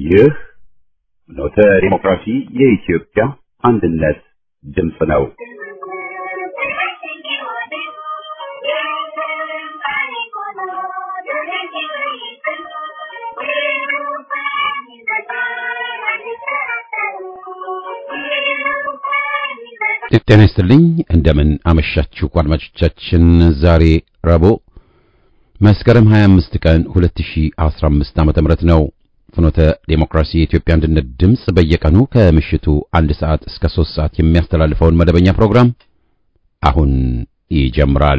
ይህ ኖተ ዲሞክራሲ የኢትዮጵያ አንድነት ድምፅ ነው። ጤና ይስጥልኝ። እንደምን አመሻችሁ አድማጮቻችን። ዛሬ ረቡዕ መስከረም 25 ቀን 2015 ዓመተ ምህረት ነው። ፍኖተ ዴሞክራሲ የኢትዮጵያ አንድነት ድምፅ በየቀኑ ከምሽቱ አንድ ሰዓት እስከ ሶስት ሰዓት የሚያስተላልፈውን መደበኛ ፕሮግራም አሁን ይጀምራል።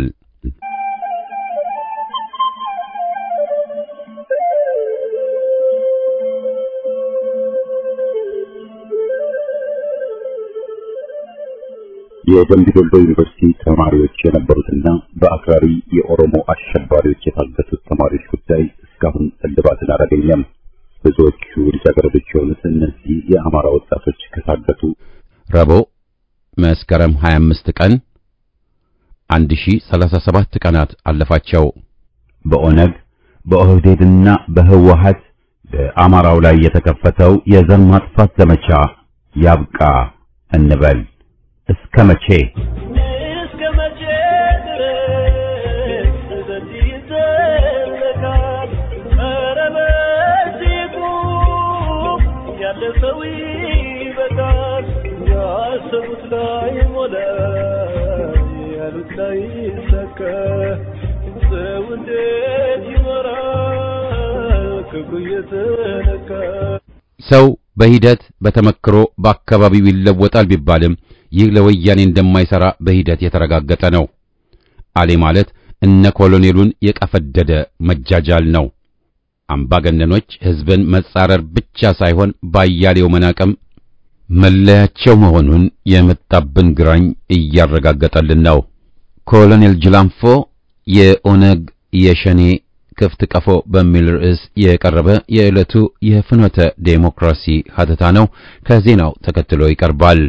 የደምቢ ዶሎ ዩኒቨርሲቲ ተማሪዎች የነበሩትና በአክራሪ የኦሮሞ አሸባሪዎች የታገቱት ተማሪዎች ጉዳይ እስካሁን እልባትን አላገኘም። ብዙዎቹ ልጃገረዶች የሆኑት እነዚህ የአማራ ወጣቶች ከታገቱ ረቡዕ መስከረም 25 ቀን 1037 ቀናት አለፋቸው። በኦነግ በኦህዴድና በህወሀት በአማራው ላይ የተከፈተው የዘር ማጥፋት ዘመቻ ያብቃ እንበል። እስከ መቼ እስከ መቼ ድረስ በዚህ ይዘለቃል? ኧረ በዚህ ቁም፣ ያለ ሰው ይበቃል። ያሰቡት ላይ ሞላ፣ ያሉት ላይ ይሳካ። ሰው እንዴት ይኖራል ክብሩ እየተነካ? ሰው በሂደት በተመክሮ በአካባቢው ይለወጣል ቢባልም ይህ ለወያኔ እንደማይሰራ በሂደት የተረጋገጠ ነው። አሌ ማለት እነ ኮሎኔሉን የቀፈደደ መጃጃል ነው። አምባገነኖች ሕዝብን መጻረር ብቻ ሳይሆን ባያሌው መናቀም መለያቸው መሆኑን የመጣብን ግራኝ እያረጋገጠልን ነው። ኮሎኔል ጅላንፎ የኦነግ የሸኔ ክፍት ቀፎ በሚል ርዕስ የቀረበ የዕለቱ የፍኖተ ዴሞክራሲ ሀተታ ነው። ከዜናው ተከትሎ ይቀርባል።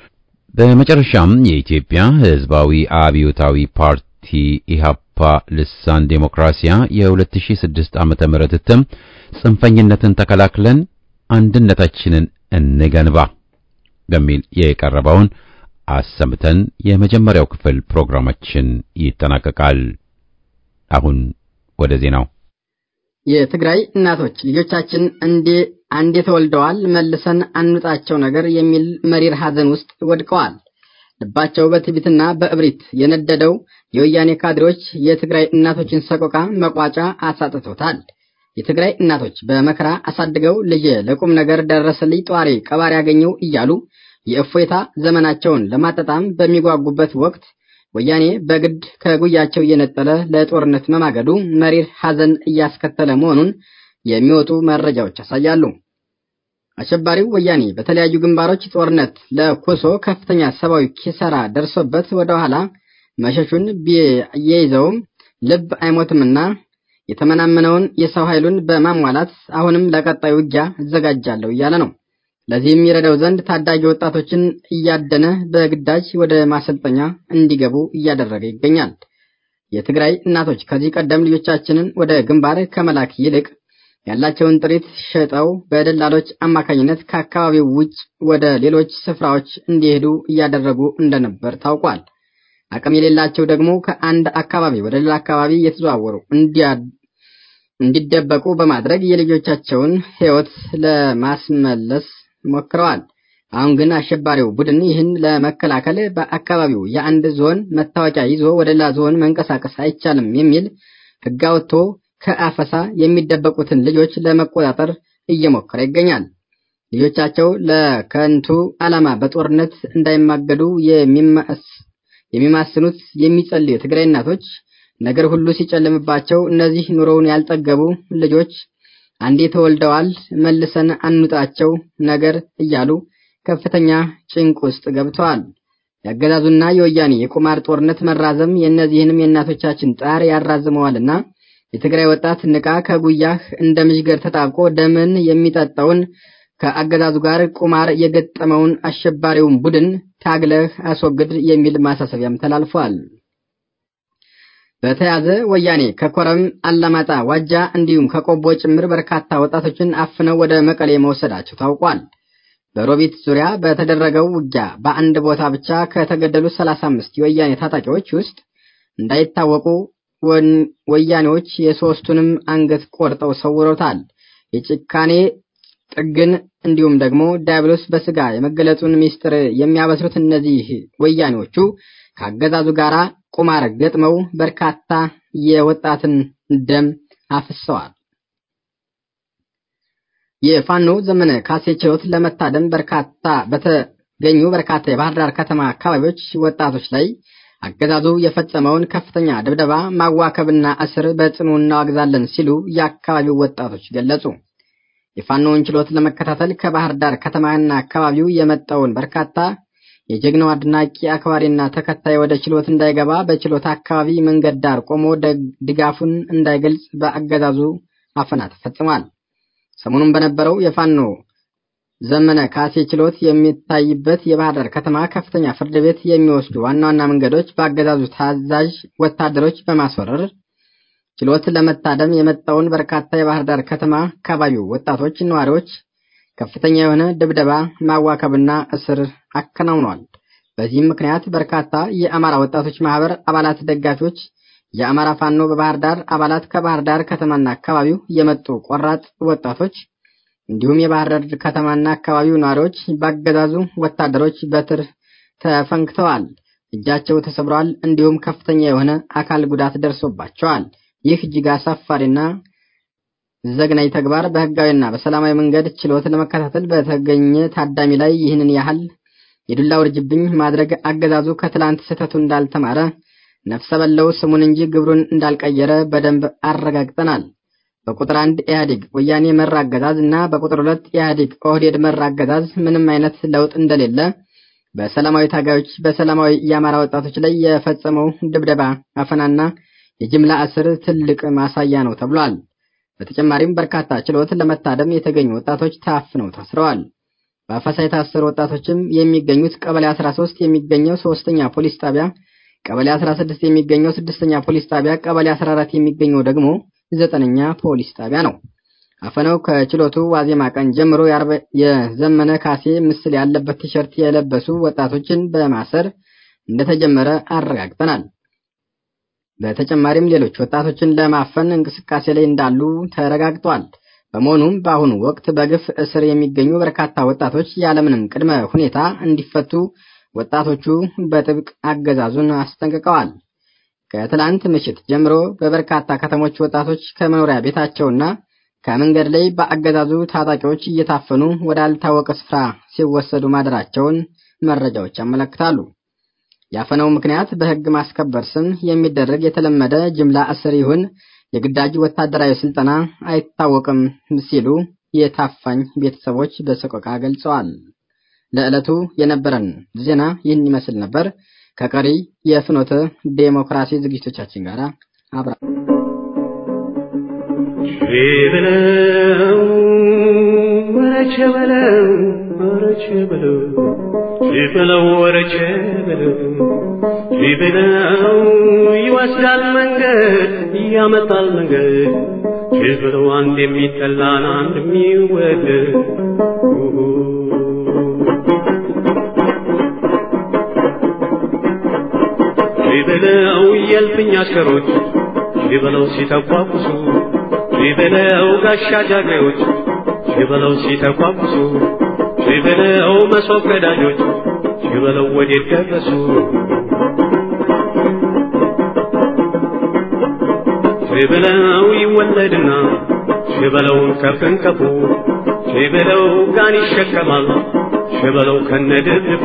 በመጨረሻም የኢትዮጵያ ሕዝባዊ አብዮታዊ ፓርቲ ኢሃፓ ልሳን ዴሞክራሲያ የ2006 ዓመተ ምህረት እትም ጽንፈኝነትን ተከላክለን አንድነታችንን እንገንባ በሚል የቀረበውን አሰምተን የመጀመሪያው ክፍል ፕሮግራማችን ይጠናቀቃል። አሁን ወደ ዜናው። የትግራይ እናቶች ልጆቻችን እንዴ አንዴ ተወልደዋል መልሰን አንውጣቸው ነገር የሚል መሪር ሐዘን ውስጥ ወድቀዋል። ልባቸው በትዕቢትና በእብሪት የነደደው የወያኔ ካድሬዎች የትግራይ እናቶችን ሰቆቃ መቋጫ አሳጥቶታል። የትግራይ እናቶች በመከራ አሳድገው ልጅ ለቁም ነገር ደረሰልኝ ጧሪ ቀባሪ ያገኘው እያሉ የእፎይታ ዘመናቸውን ለማጣጣም በሚጓጉበት ወቅት ወያኔ በግድ ከጉያቸው እየነጠለ ለጦርነት መማገዱ መሪር ሐዘን እያስከተለ መሆኑን የሚወጡ መረጃዎች ያሳያሉ። አሸባሪው ወያኔ በተለያዩ ግንባሮች ጦርነት ለኮሶ ከፍተኛ ሰብአዊ ኪሳራ ደርሶበት ወደ ኋላ መሸሹን ቢይዘውም ልብ አይሞትምና የተመናመነውን የሰው ኃይሉን በማሟላት አሁንም ለቀጣዩ ውጊያ እዘጋጃለሁ እያለ ነው። ለዚህም ይረዳው ዘንድ ታዳጊ ወጣቶችን እያደነ በግዳጅ ወደ ማሰልጠኛ እንዲገቡ እያደረገ ይገኛል። የትግራይ እናቶች ከዚህ ቀደም ልጆቻችንን ወደ ግንባር ከመላክ ይልቅ ያላቸውን ጥሪት ሸጠው በደላሎች አማካኝነት ከአካባቢው ውጭ ወደ ሌሎች ስፍራዎች እንዲሄዱ እያደረጉ እንደነበር ታውቋል። አቅም የሌላቸው ደግሞ ከአንድ አካባቢ ወደ ሌላ አካባቢ እየተዘዋወሩ እንዲደበቁ በማድረግ የልጆቻቸውን ሕይወት ለማስመለስ ሞክረዋል። አሁን ግን አሸባሪው ቡድን ይህን ለመከላከል በአካባቢው የአንድ ዞን መታወቂያ ይዞ ወደ ሌላ ዞን መንቀሳቀስ አይቻልም የሚል ሕግ አውጥቶ ከአፈሳ የሚደበቁትን ልጆች ለመቆጣጠር እየሞከረ ይገኛል። ልጆቻቸው ለከንቱ ዓላማ በጦርነት እንዳይማገዱ የሚማስኑት የሚጸልዩ የትግራይ እናቶች ነገር ሁሉ ሲጨልምባቸው እነዚህ ኑሮውን ያልጠገቡ ልጆች አንዴ ተወልደዋል መልሰን አንውጣቸው ነገር እያሉ ከፍተኛ ጭንቅ ውስጥ ገብተዋል። የአገዛዙና የወያኔ የቁማር ጦርነት መራዘም የእነዚህንም የእናቶቻችን ጣር ያራዝመዋልና የትግራይ ወጣት ንቃ፣ ከጉያህ እንደ ምሽገር ተጣብቆ ደምን የሚጠጣውን ከአገዛዙ ጋር ቁማር የገጠመውን አሸባሪውን ቡድን ታግለህ አስወግድ የሚል ማሳሰቢያም ተላልፏል። በተያዘ ወያኔ ከኮረም፣ አላማጣ፣ ዋጃ እንዲሁም ከቆቦ ጭምር በርካታ ወጣቶችን አፍነው ወደ መቀሌ መወሰዳቸው ታውቋል። በሮቢት ዙሪያ በተደረገው ውጊያ በአንድ ቦታ ብቻ ከተገደሉት 35 የወያኔ ታጣቂዎች ውስጥ እንዳይታወቁ ወያኔዎች የሶስቱንም አንገት ቆርጠው ሰውረውታል። የጭካኔ ጥግን እንዲሁም ደግሞ ዲያብሎስ በስጋ የመገለጹን ሚስጥር የሚያበስሩት እነዚህ ወያኔዎቹ ከአገዛዙ ጋር ቁማር ገጥመው በርካታ የወጣትን ደም አፍሰዋል። የፋኖ ዘመነ ካሴ ችሎት ለመታደም በርካታ በተገኙ በርካታ የባህር ዳር ከተማ አካባቢዎች ወጣቶች ላይ አገዛዙ የፈጸመውን ከፍተኛ ድብደባ፣ ማዋከብና እስር በጽኑ እናወግዛለን ሲሉ የአካባቢው ወጣቶች ገለጹ። የፋኖውን ችሎት ለመከታተል ከባህር ዳር ከተማና አካባቢው የመጣውን በርካታ የጀግናው አድናቂ አክባሪና ተከታይ ወደ ችሎት እንዳይገባ በችሎት አካባቢ መንገድ ዳር ቆሞ ድጋፉን እንዳይገልጽ በአገዛዙ አፈና ተፈጽሟል። ሰሞኑን በነበረው የፋኖ ዘመነ ካሴ ችሎት የሚታይበት የባህር ዳር ከተማ ከፍተኛ ፍርድ ቤት የሚወስዱ ዋና ዋና መንገዶች በአገዛዙ ታዛዥ ወታደሮች በማስወረር ችሎት ለመታደም የመጣውን በርካታ የባህር ዳር ከተማ አካባቢው ወጣቶች ነዋሪዎች ከፍተኛ የሆነ ድብደባ፣ ማዋከብና እስር አከናውኗል። በዚህም ምክንያት በርካታ የአማራ ወጣቶች ማህበር አባላት፣ ደጋፊዎች፣ የአማራ ፋኖ በባህር ዳር አባላት ከባህር ዳር ከተማና አካባቢው የመጡ ቆራጥ ወጣቶች እንዲሁም የባህር ዳር ከተማና አካባቢው ነዋሪዎች ባገዛዙ ወታደሮች በትር ተፈንክተዋል፣ እጃቸው ተሰብረዋል፣ እንዲሁም ከፍተኛ የሆነ አካል ጉዳት ደርሶባቸዋል። ይህ እጅግ አሳፋሪና ዘግናኝ ተግባር በህጋዊና በሰላማዊ መንገድ ችሎት ለመከታተል በተገኘ ታዳሚ ላይ ይህንን ያህል የዱላ ውርጅብኝ ማድረግ አገዛዙ ከትላንት ስህተቱ እንዳልተማረ ነፍሰ በለው ስሙን እንጂ ግብሩን እንዳልቀየረ በደንብ አረጋግጠናል። በቁጥር አንድ ኢህአዴግ ወያኔ መር አገዛዝ እና በቁጥር ሁለት ኢህአዴግ ኦህዴድ መር አገዛዝ ምንም አይነት ለውጥ እንደሌለ በሰላማዊ ታጋዮች በሰላማዊ የአማራ ወጣቶች ላይ የፈጸመው ድብደባ፣ አፈናና የጅምላ እስር ትልቅ ማሳያ ነው ተብሏል። በተጨማሪም በርካታ ችሎት ለመታደም የተገኙ ወጣቶች ታፍነው ታስረዋል። በአፈሳ የታሰሩ ወጣቶችም የሚገኙት ቀበሌ 13 የሚገኘው ሶስተኛ ፖሊስ ጣቢያ፣ ቀበሌ 16 የሚገኘው ስድስተኛ ፖሊስ ጣቢያ፣ ቀበሌ 14 የሚገኘው ደግሞ ዘጠነኛ ፖሊስ ጣቢያ ነው። አፈናው ከችሎቱ ዋዜማ ቀን ጀምሮ የዘመነ ካሴ ምስል ያለበት ቲሸርት የለበሱ ወጣቶችን በማሰር እንደተጀመረ አረጋግጠናል። በተጨማሪም ሌሎች ወጣቶችን ለማፈን እንቅስቃሴ ላይ እንዳሉ ተረጋግጧል። በመሆኑም በአሁኑ ወቅት በግፍ እስር የሚገኙ በርካታ ወጣቶች ያለምንም ቅድመ ሁኔታ እንዲፈቱ ወጣቶቹ በጥብቅ አገዛዙን አስጠንቅቀዋል። ከትላንት ምሽት ጀምሮ በበርካታ ከተሞች ወጣቶች ከመኖሪያ ቤታቸውና ከመንገድ ላይ በአገዛዙ ታጣቂዎች እየታፈኑ ወዳልታወቀ ስፍራ ሲወሰዱ ማደራቸውን መረጃዎች ያመለክታሉ። ያፈነው ምክንያት በሕግ ማስከበር ስም የሚደረግ የተለመደ ጅምላ እስር ይሁን የግዳጅ ወታደራዊ ስልጠና አይታወቅም ሲሉ የታፋኝ ቤተሰቦች በሰቆቃ ገልጸዋል። ለዕለቱ የነበረን ዜና ይህን ይመስል ነበር። ከቀሪ የፍኖተ ዴሞክራሲ ዝግጅቶቻችን ጋር አብራ በለው ወረቸ በለው ወረቸ በለው በለው ወረቸ በለው በለው ይወስዳል መንገድ ያመጣል መንገድ በለው አንድ የሚጠላን አንድ የሚወደድ በለው የልፍኝ አሽከሮች በለው ሲተቋቁሱ በለው ጋሻ ጃግሬዎች በለው ሲተቋቁሱ በለው መሶብ ቀዳጆች በለው ወዴት ደረሱ በለው ይወለድና በለውን ከፍንከፉ በለው ጋን ይሸከማል በለው ከነድብቁ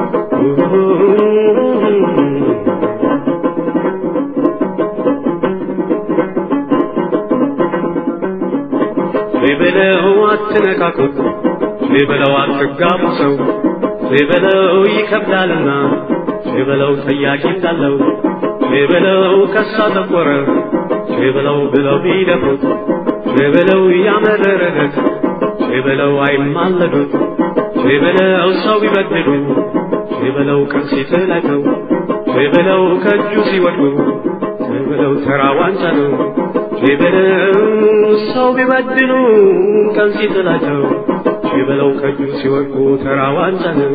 በለው አትነካኩት በለው አትጋቡ ሰው በለው ይከብዳልና በለው ጠያቂ እንዳለው በለው ከሳ ጠቆረ በለው ብለው ቢደፍሩት በለው ያመረረለት በለው አይማለዱት በለው ሰው ቢበድሉ በለው ቀን ሲጥላቸው በለው ከእጁ ሲወድቁ ሸበለው ተራ ዋንጫ ነው ሸበለው ሰው ቢበድሉ ቀን ሲጥላቸው ሸበለው ከእጁ ሲወድቁ ተራ ዋንጫ ነው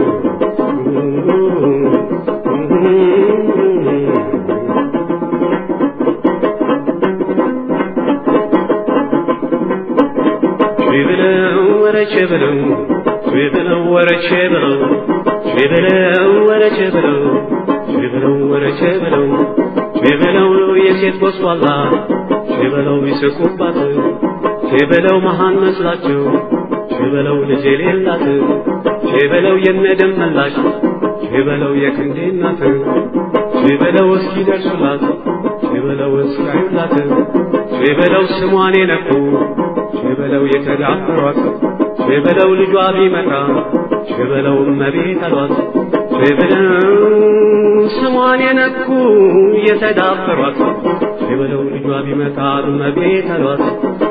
ሸበለው ወረ ሸበለው ሸበለው ወረ ሸበለው ሸበለው ወረ ሸበለው ሸበለው ወረ ሸበለው ሸበለው የሴት ጎስቋላ ሸበለው ይስቁባት ሸበለው መሃን መስላቸው ሸበለው ልጅ የሌላት ሸበለው የነደም መላሽ ሸበለው የክንዴ እናት ሸበለው እስኪ ደርሱላት ሸበለው እስካዩላት ሸበለው ስሟን የነኩ ሸበለው የተዳፈሯት ሸበለው ልጇ ቢመጣ ሸበለው እመቤት አሏት ሸበለው ስሟን የነኩ የተዳፈሯት ሸበለው ልጇ ቢመጣ እመቤት አሏት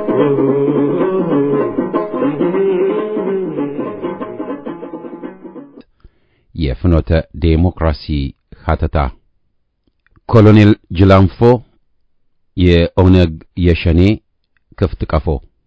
የፍኖተ ዴሞክራሲ ሀተታ ኮሎኔል ጅላንፎ የኦነግ የሸኔ ክፍት ቀፎ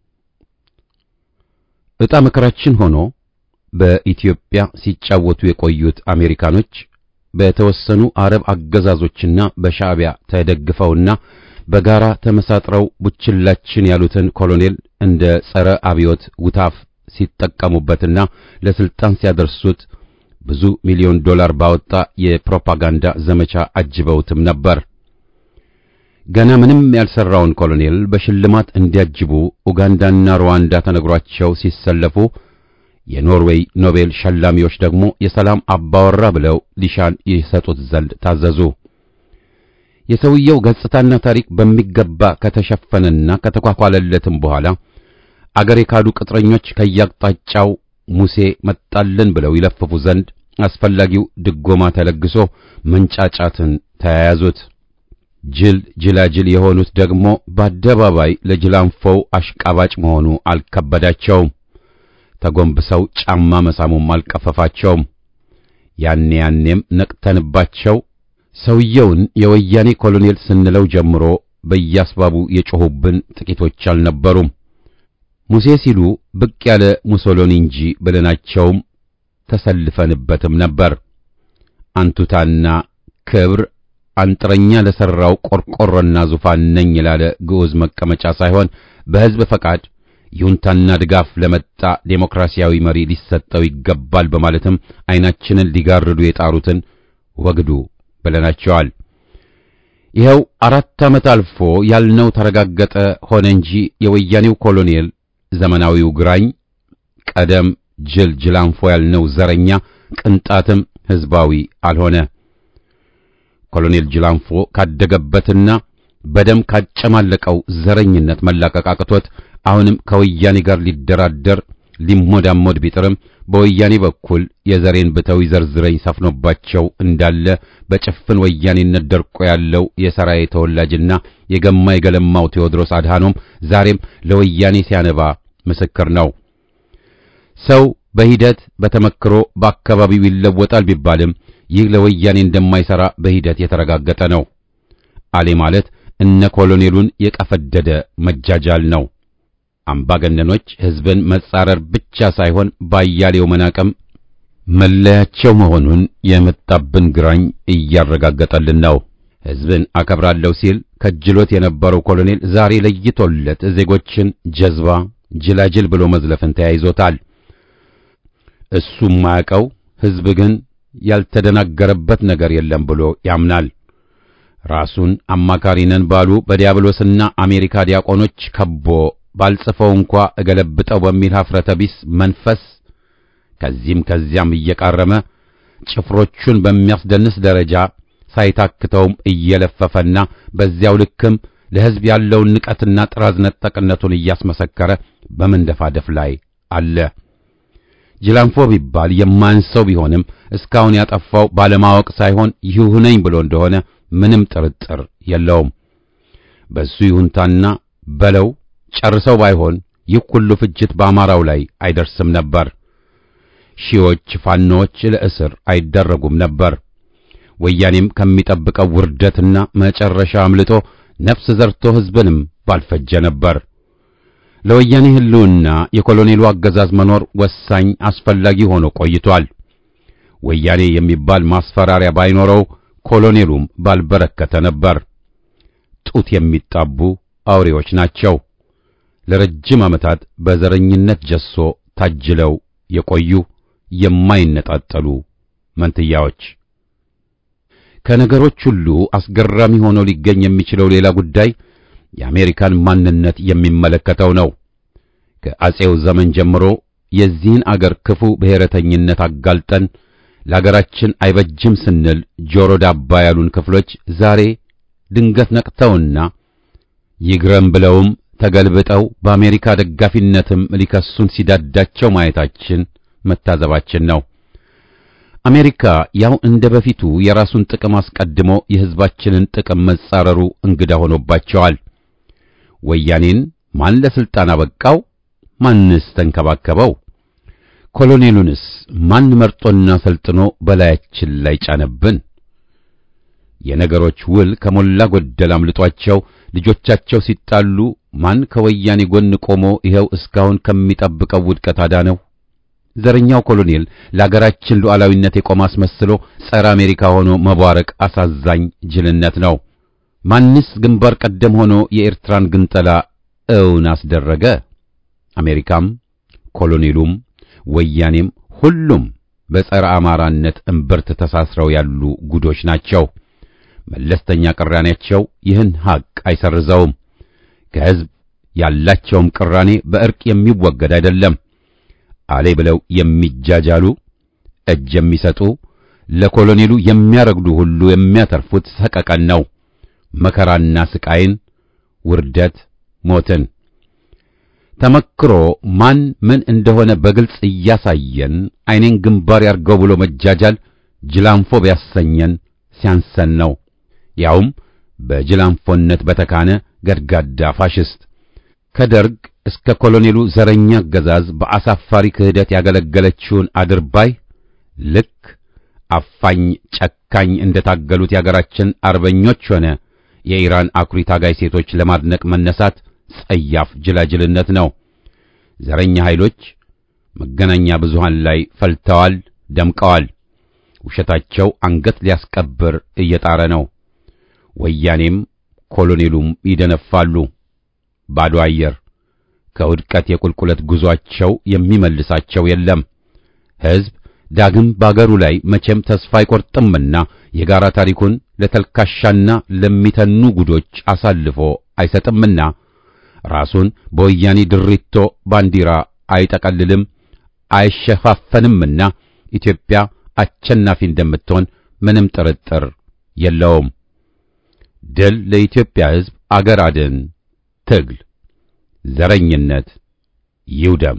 ዕጣ መከራችን ሆኖ በኢትዮጵያ ሲጫወቱ የቆዩት አሜሪካኖች በተወሰኑ አረብ አገዛዞችና በሻዕቢያ ተደግፈውና በጋራ ተመሳጥረው ቡችላችን ያሉትን ኮሎኔል እንደ ጸረ አብዮት ውታፍ ሲጠቀሙበትና ለስልጣን ሲያደርሱት ብዙ ሚሊዮን ዶላር ባወጣ የፕሮፓጋንዳ ዘመቻ አጅበውትም ነበር። ገና ምንም ያልሰራውን ኮሎኔል በሽልማት እንዲያጅቡ ኡጋንዳና ሩዋንዳ ተነግሯቸው ሲሰለፉ የኖርዌይ ኖቤል ሸላሚዎች ደግሞ የሰላም አባወራ ብለው ሊሻን ይሰጡት ዘንድ ታዘዙ። የሰውየው ገጽታና ታሪክ በሚገባ ከተሸፈነና ከተኳኳለለትም በኋላ አገር የካዱ ቅጥረኞች ከያቅጣጫው ሙሴ መጣልን ብለው ይለፍፉ ዘንድ አስፈላጊው ድጎማ ተለግሶ መንጫጫትን ተያያዙት። ጅል ጅላጅል የሆኑት ደግሞ በአደባባይ ለጅላንፎው አሽቃባጭ መሆኑ አልከበዳቸውም። ተጎንብሰው ጫማ መሳሙም አልቀፈፋቸውም። ያኔ ያኔም ነቅተንባቸው ሰውየውን የወያኔ ኮሎኔል ስንለው ጀምሮ በያስባቡ የጮኹብን ጥቂቶች አልነበሩም። ሙሴ ሲሉ ብቅ ያለ ሙሶሎኒ እንጂ ብለናቸውም ተሰልፈንበትም ነበር። አንቱታና ክብር አንጥረኛ ለሠራው ቆርቆሮና ዙፋን ነኝ ላለ ግዑዝ መቀመጫ ሳይሆን በሕዝብ ፈቃድ ይሁንታና ድጋፍ ለመጣ ዴሞክራሲያዊ መሪ ሊሰጠው ይገባል በማለትም ዐይናችንን ሊጋርዱ የጣሩትን ወግዱ ብለናቸዋል። ይኸው አራት ዓመት አልፎ ያልነው ተረጋገጠ ሆነ እንጂ የወያኔው ኮሎኔል ዘመናዊው ግራኝ ቀደም ጅል ጅላንፎ ያልነው ዘረኛ ቅንጣትም ሕዝባዊ አልሆነ። ኮሎኔል ጅላንፎ ካደገበትና በደም ካጨማለቀው ዘረኝነት መላቀቅ አቅቶት አሁንም ከወያኔ ጋር ሊደራደር ሊሞዳሞድ ቢጥርም በወያኔ በኩል የዘሬን ብተው ይዘርዝረኝ ሰፍኖባቸው እንዳለ በጭፍን ወያኔነት ደርቆ ያለው የሰራዬ ተወላጅና የገማ የገለማው ቴዎድሮስ አድሃኖም ዛሬም ለወያኔ ሲያነባ ምስክር ነው። ሰው በሂደት በተመክሮ በአካባቢው ይለወጣል ቢባልም ይህ ለወያኔ እንደማይሰራ በሂደት የተረጋገጠ ነው። አሌ ማለት እነ ኮሎኔሉን የቀፈደደ መጃጃል ነው። አምባገነኖች ሕዝብን መጻረር ብቻ ሳይሆን ባያሌው መናቀም መለያቸው መሆኑን የመጣብን ግራኝ እያረጋገጠልን ነው። ሕዝብን አከብራለሁ ሲል ከጅሎት የነበረው ኮሎኔል ዛሬ ለይቶለት ዜጎችን ጀዝባ፣ ጅላጅል ብሎ መዝለፍን ተያይዞታል። እሱ የማያውቀው ሕዝብ ግን ያልተደናገረበት ነገር የለም ብሎ ያምናል። ራሱን አማካሪ ነን ባሉ በዲያብሎስና አሜሪካ ዲያቆኖች ከቦ ባልጽፈው እንኳ እገለብጠው በሚል ኀፍረተ ቢስ መንፈስ ከዚህም ከዚያም እየቃረመ ጭፍሮቹን በሚያስደንስ ደረጃ ሳይታክተውም እየለፈፈና በዚያው ልክም ለሕዝብ ያለውን ንቀትና ጥራዝ ነጠቅነቱን እያስመሰከረ በመንደፋደፍ ላይ አለ። ጅላንፎ ቢባል የማንሰው ቢሆንም እስካሁን ያጠፋው ባለማወቅ ሳይሆን ይሁነኝ ብሎ እንደሆነ ምንም ጥርጥር የለውም። በሱ ይሁንታና በለው ጨርሰው ባይሆን ይህ ሁሉ ፍጅት በአማራው ላይ አይደርስም ነበር። ሺዎች ፋኖዎች ለእስር አይደረጉም ነበር። ወያኔም ከሚጠብቀው ውርደትና መጨረሻ አምልጦ ነፍስ ዘርቶ ሕዝብንም ባልፈጀ ነበር። ለወያኔ ሕልውና የኮሎኔሉ አገዛዝ መኖር ወሳኝ አስፈላጊ ሆኖ ቆይቷል። ወያኔ የሚባል ማስፈራሪያ ባይኖረው ኮሎኔሉም ባልበረከተ ነበር። ጡት የሚጣቡ አውሬዎች ናቸው። ለረጅም ዓመታት በዘረኝነት ጀሶ ታጅለው የቆዩ የማይነጣጠሉ መንትያዎች። ከነገሮች ሁሉ አስገራሚ ሆኖ ሊገኝ የሚችለው ሌላ ጉዳይ የአሜሪካን ማንነት የሚመለከተው ነው። ከአጼው ዘመን ጀምሮ የዚህን አገር ክፉ ብሔረተኝነት አጋልጠን ለአገራችን አይበጅም ስንል ጆሮ ዳባ ያሉን ክፍሎች ዛሬ ድንገት ነቅተውና ይግረም ብለውም ተገልብጠው በአሜሪካ ደጋፊነትም ሊከሱን ሲዳዳቸው ማየታችን መታዘባችን ነው። አሜሪካ ያው እንደ በፊቱ የራሱን ጥቅም አስቀድሞ የሕዝባችንን ጥቅም መጻረሩ እንግዳ ሆኖባቸዋል። ወያኔን ማን ለስልጣን አበቃው? ማንስ ተንከባከበው? ኮሎኔሉንስ ማን መርጦና ሰልጥኖ በላያችን ላይ ጫነብን? የነገሮች ውል ከሞላ ጎደል አምልጧቸው ልጆቻቸው ሲጣሉ ማን ከወያኔ ጎን ቆሞ ይኸው እስካሁን ከሚጠብቀው ውድቀት አዳነው? ዘረኛው ኮሎኔል ለአገራችን ሉዓላዊነት የቆመ አስመስሎ ጸረ አሜሪካ ሆኖ መቧረቅ አሳዛኝ ጅልነት ነው። ማንስ ግንባር ቀደም ሆኖ የኤርትራን ግንጠላ እውን አስደረገ? አሜሪካም ኮሎኔሉም ወያኔም ሁሉም በጸረ አማራነት እምብርት ተሳስረው ያሉ ጉዶች ናቸው። መለስተኛ ቅራኔያቸው ይህን ሐቅ አይሰርዘውም። ከሕዝብ ያላቸውም ቅራኔ በእርቅ የሚወገድ አይደለም። አሌ ብለው የሚጃጃሉ እጅ የሚሰጡ ለኮሎኔሉ የሚያረግዱ ሁሉ የሚያተርፉት ሰቀቀን ነው። መከራና ስቃይን፣ ውርደት፣ ሞትን ተመክሮ ማን ምን እንደሆነ በግልጽ እያሳየን ዓይኔን ግንባር ያርገው ብሎ መጃጃል ጅላንፎ ቢያሰኘን ሲያንሰን ነው። ያውም በጅላንፎነት በተካነ ገድጋዳ ፋሽስት ከደርግ እስከ ኮሎኔሉ ዘረኛ አገዛዝ በአሳፋሪ ክህደት ያገለገለችውን አድርባይ ልክ አፋኝ ጨካኝ እንደታገሉት የአገራችን አርበኞች ሆነ የኢራን አኩሪ ታጋይ ሴቶች ለማድነቅ መነሳት ጸያፍ ጅላጅልነት ነው። ዘረኛ ኃይሎች መገናኛ ብዙሃን ላይ ፈልተዋል፣ ደምቀዋል። ውሸታቸው አንገት ሊያስቀብር እየጣረ ነው። ወያኔም ኮሎኔሉም ይደነፋሉ። ባዶ አየር ከውድቀት የቁልቁለት ጉዟቸው የሚመልሳቸው የለም። ሕዝብ ዳግም ባገሩ ላይ መቼም ተስፋ አይቆርጥምና የጋራ ታሪኩን ለተልካሻና ለሚተኑ ጉዶች አሳልፎ አይሰጥምና ራሱን በወያኔ ድሪቶ ባንዲራ አይጠቀልልም አይሸፋፈንምና ኢትዮጵያ አሸናፊ እንደምትሆን ምንም ጥርጥር የለውም። ድል ለኢትዮጵያ ሕዝብ፣ አገር አድን ትግል፣ ዘረኝነት ይውደም።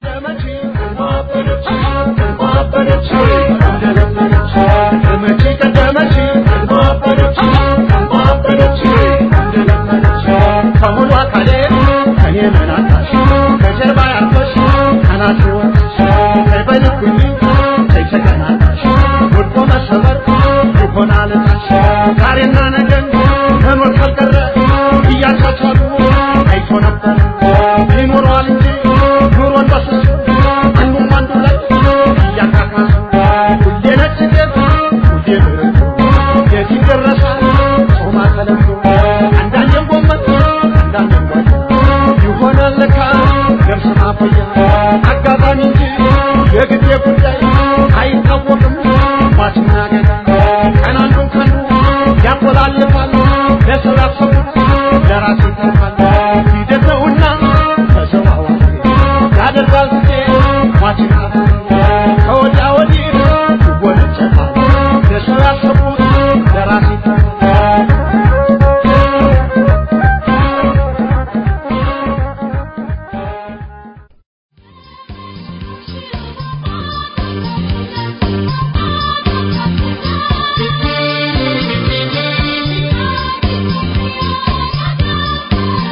ከሁሉ አካሌ ከኔ መናታሽ ከጀርባ ያርፈሽ ካናቴ ወጥሽ ከበልኩኝ ከይተቀናታሽ ወድቆ መሰበር ይሆናል ታሽ ዛሬና ነገን መኖር ካልቀረ እያቻቻሉ አይቶ ነበር ይኖረዋል እንጂ ኑሮን በስሱ አንዱም አንዱ ላይ እያካካሱ ሁሌ ነጭ ጤፍ ሁሌ ብርቱ የት ይደረሳል ጾማ ተለምዶ አንዳንዴም ጎመን አንዳንዴም ጓያ ይሆናል ለካ ገብስ ማቆያ አጋጣሚ እንጂ የጊዜ ጉዳይ አይታወቅም ሟችና ገዳይ ቀን አንዱን ከአንዱ ያቆላልፋል ለሰው ያሰቡት ለራስ ይተርፋል ሂደት ነውና ተዘዋዋሪ ያደርጋል ጊዜ ሟችና ከወዲያ ወዲህ ይወነጨፋል ለሰው ያሰቡት ለራስ ይተርፋል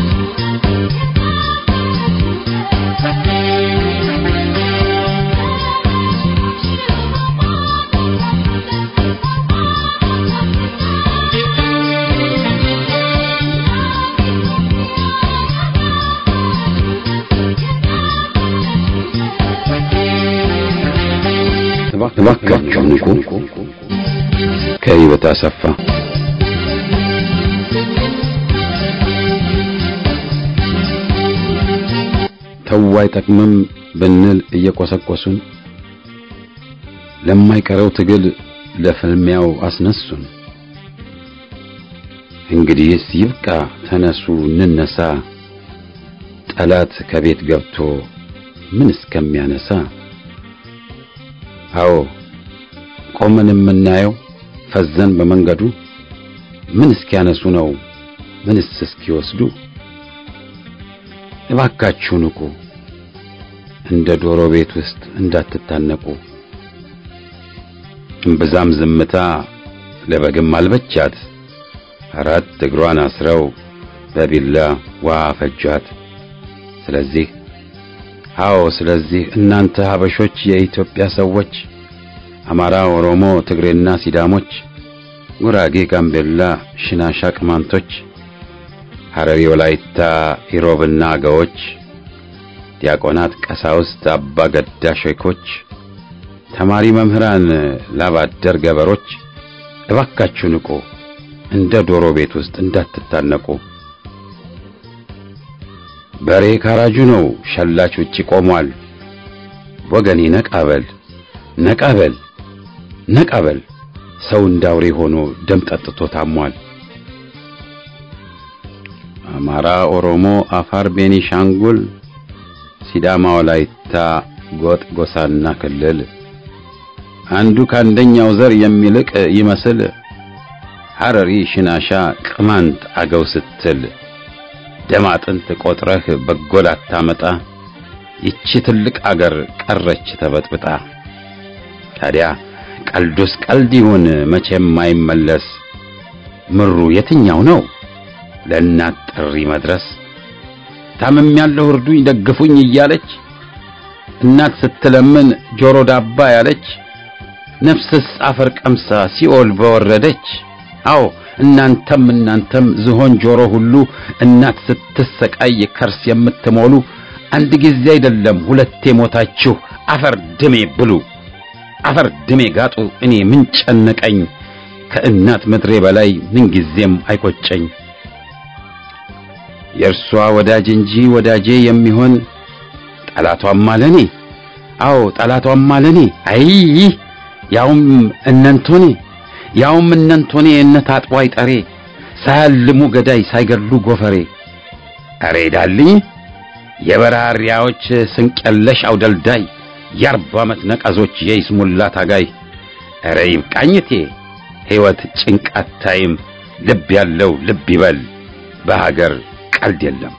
Thank you. እባካችሁ ንቁ። ከህይወት አሰፋ ተው አይጠቅምም ብንል እየቆሰቆሱን ለማይቀረው ትግል ለፍልሚያው አስነሱን። እንግዲህስ ይብቃ፣ ተነሱ እንነሳ፣ ጠላት ከቤት ገብቶ ምን እስከሚያነሳ። አዎ ቆመን የምናየው ፈዘን በመንገዱ ምን እስኪያነሱ ነው ምንስ እስኪወስዱ። እባካችሁ ንቁ፣ እንደ ዶሮ ቤት ውስጥ እንዳትታነቁ። እምብዛም ዝምታ ለበግም አልበቻት፣ አራት እግሯን አስረው በቢላ ውሃ ፈጇት። ስለዚህ አዎ ስለዚህ እናንተ ሀበሾች የኢትዮጵያ ሰዎች አማራ፣ ኦሮሞ፣ ትግሬና ሲዳሞች፣ ጉራጌ፣ ጋምቤላ፣ ሽናሻ፣ ቅማንቶች፣ ሐረሪ፣ ወላይታ፣ ኢሮብና አገዎች፣ ዲያቆናት፣ ቀሳውስት፣ አባ ገዳ ሼኮች፣ ተማሪ መምህራን፣ ላባደር ገበሮች እባካችሁ ንቁ፣ እንደ ዶሮ ቤት ውስጥ እንዳትታነቁ። በሬ ካራጁ ነው፣ ሸላች ውጪ ቆሟል። ወገኔ ነቃበል ነቃበል ነቃበል፣ ሰው እንዳውሬ ሆኖ ደም ጠጥቶ ታሟል። አማራ፣ ኦሮሞ፣ አፋር፣ ቤኒሻንጉል፣ ሲዳማ፣ ወላይታ፣ ጎጥ፣ ጎሳና ክልል አንዱ ከአንደኛው ዘር የሚልቅ ይመስል ሐረሪ፣ ሽናሻ፣ ቅማንት፣ አገው ስትል ደም አጥንት ቆጥረህ በጎል አታመጣ። ይቺ ትልቅ አገር ቀረች ተበጥብጣ። ታዲያ ቀልዱስ ቀልድ ይሁን መቼም አይመለስ። ምሩ የትኛው ነው ለእናት ጥሪ መድረስ? ታምም ያለው እርዱኝ ደግፉኝ እያለች እናት ስትለምን ጆሮ ዳባ ያለች ነፍስስ አፈር ቀምሳ ሲኦል በወረደች። አዎ እናንተም እናንተም ዝሆን ጆሮ ሁሉ እናት ስትሰቃይ ከርስ የምትሞሉ አንድ ጊዜ አይደለም ሁለቴ ሞታችሁ አፈር ድሜ ብሉ፣ አፈር ድሜ ጋጡ። እኔ ምን ጨነቀኝ ከእናት ምድሬ በላይ ምን ጊዜም አይቆጨኝ። የእርሷ ወዳጅ እንጂ ወዳጄ የሚሆን ጠላቷም አለኔ። አዎ ጠላቷም አለኔ። አይ ያውም እነንቶኔ ያውም እነንቶኔ እነ ታጥቦ አይጠሬ ሳያልሙ ገዳይ ሳይገድሉ ጎፈሬ። አሬ ዳልኝ የበራሪያዎች ስንቀለሽ አውደልዳይ የአርባ ዓመት ነቀዞች የይስሙላ ታጋይ። አረ ይብቃኝቴ ሕይወት ጭንቃት ታይም ልብ ያለው ልብ ይበል በሀገር ቀልድ የለም።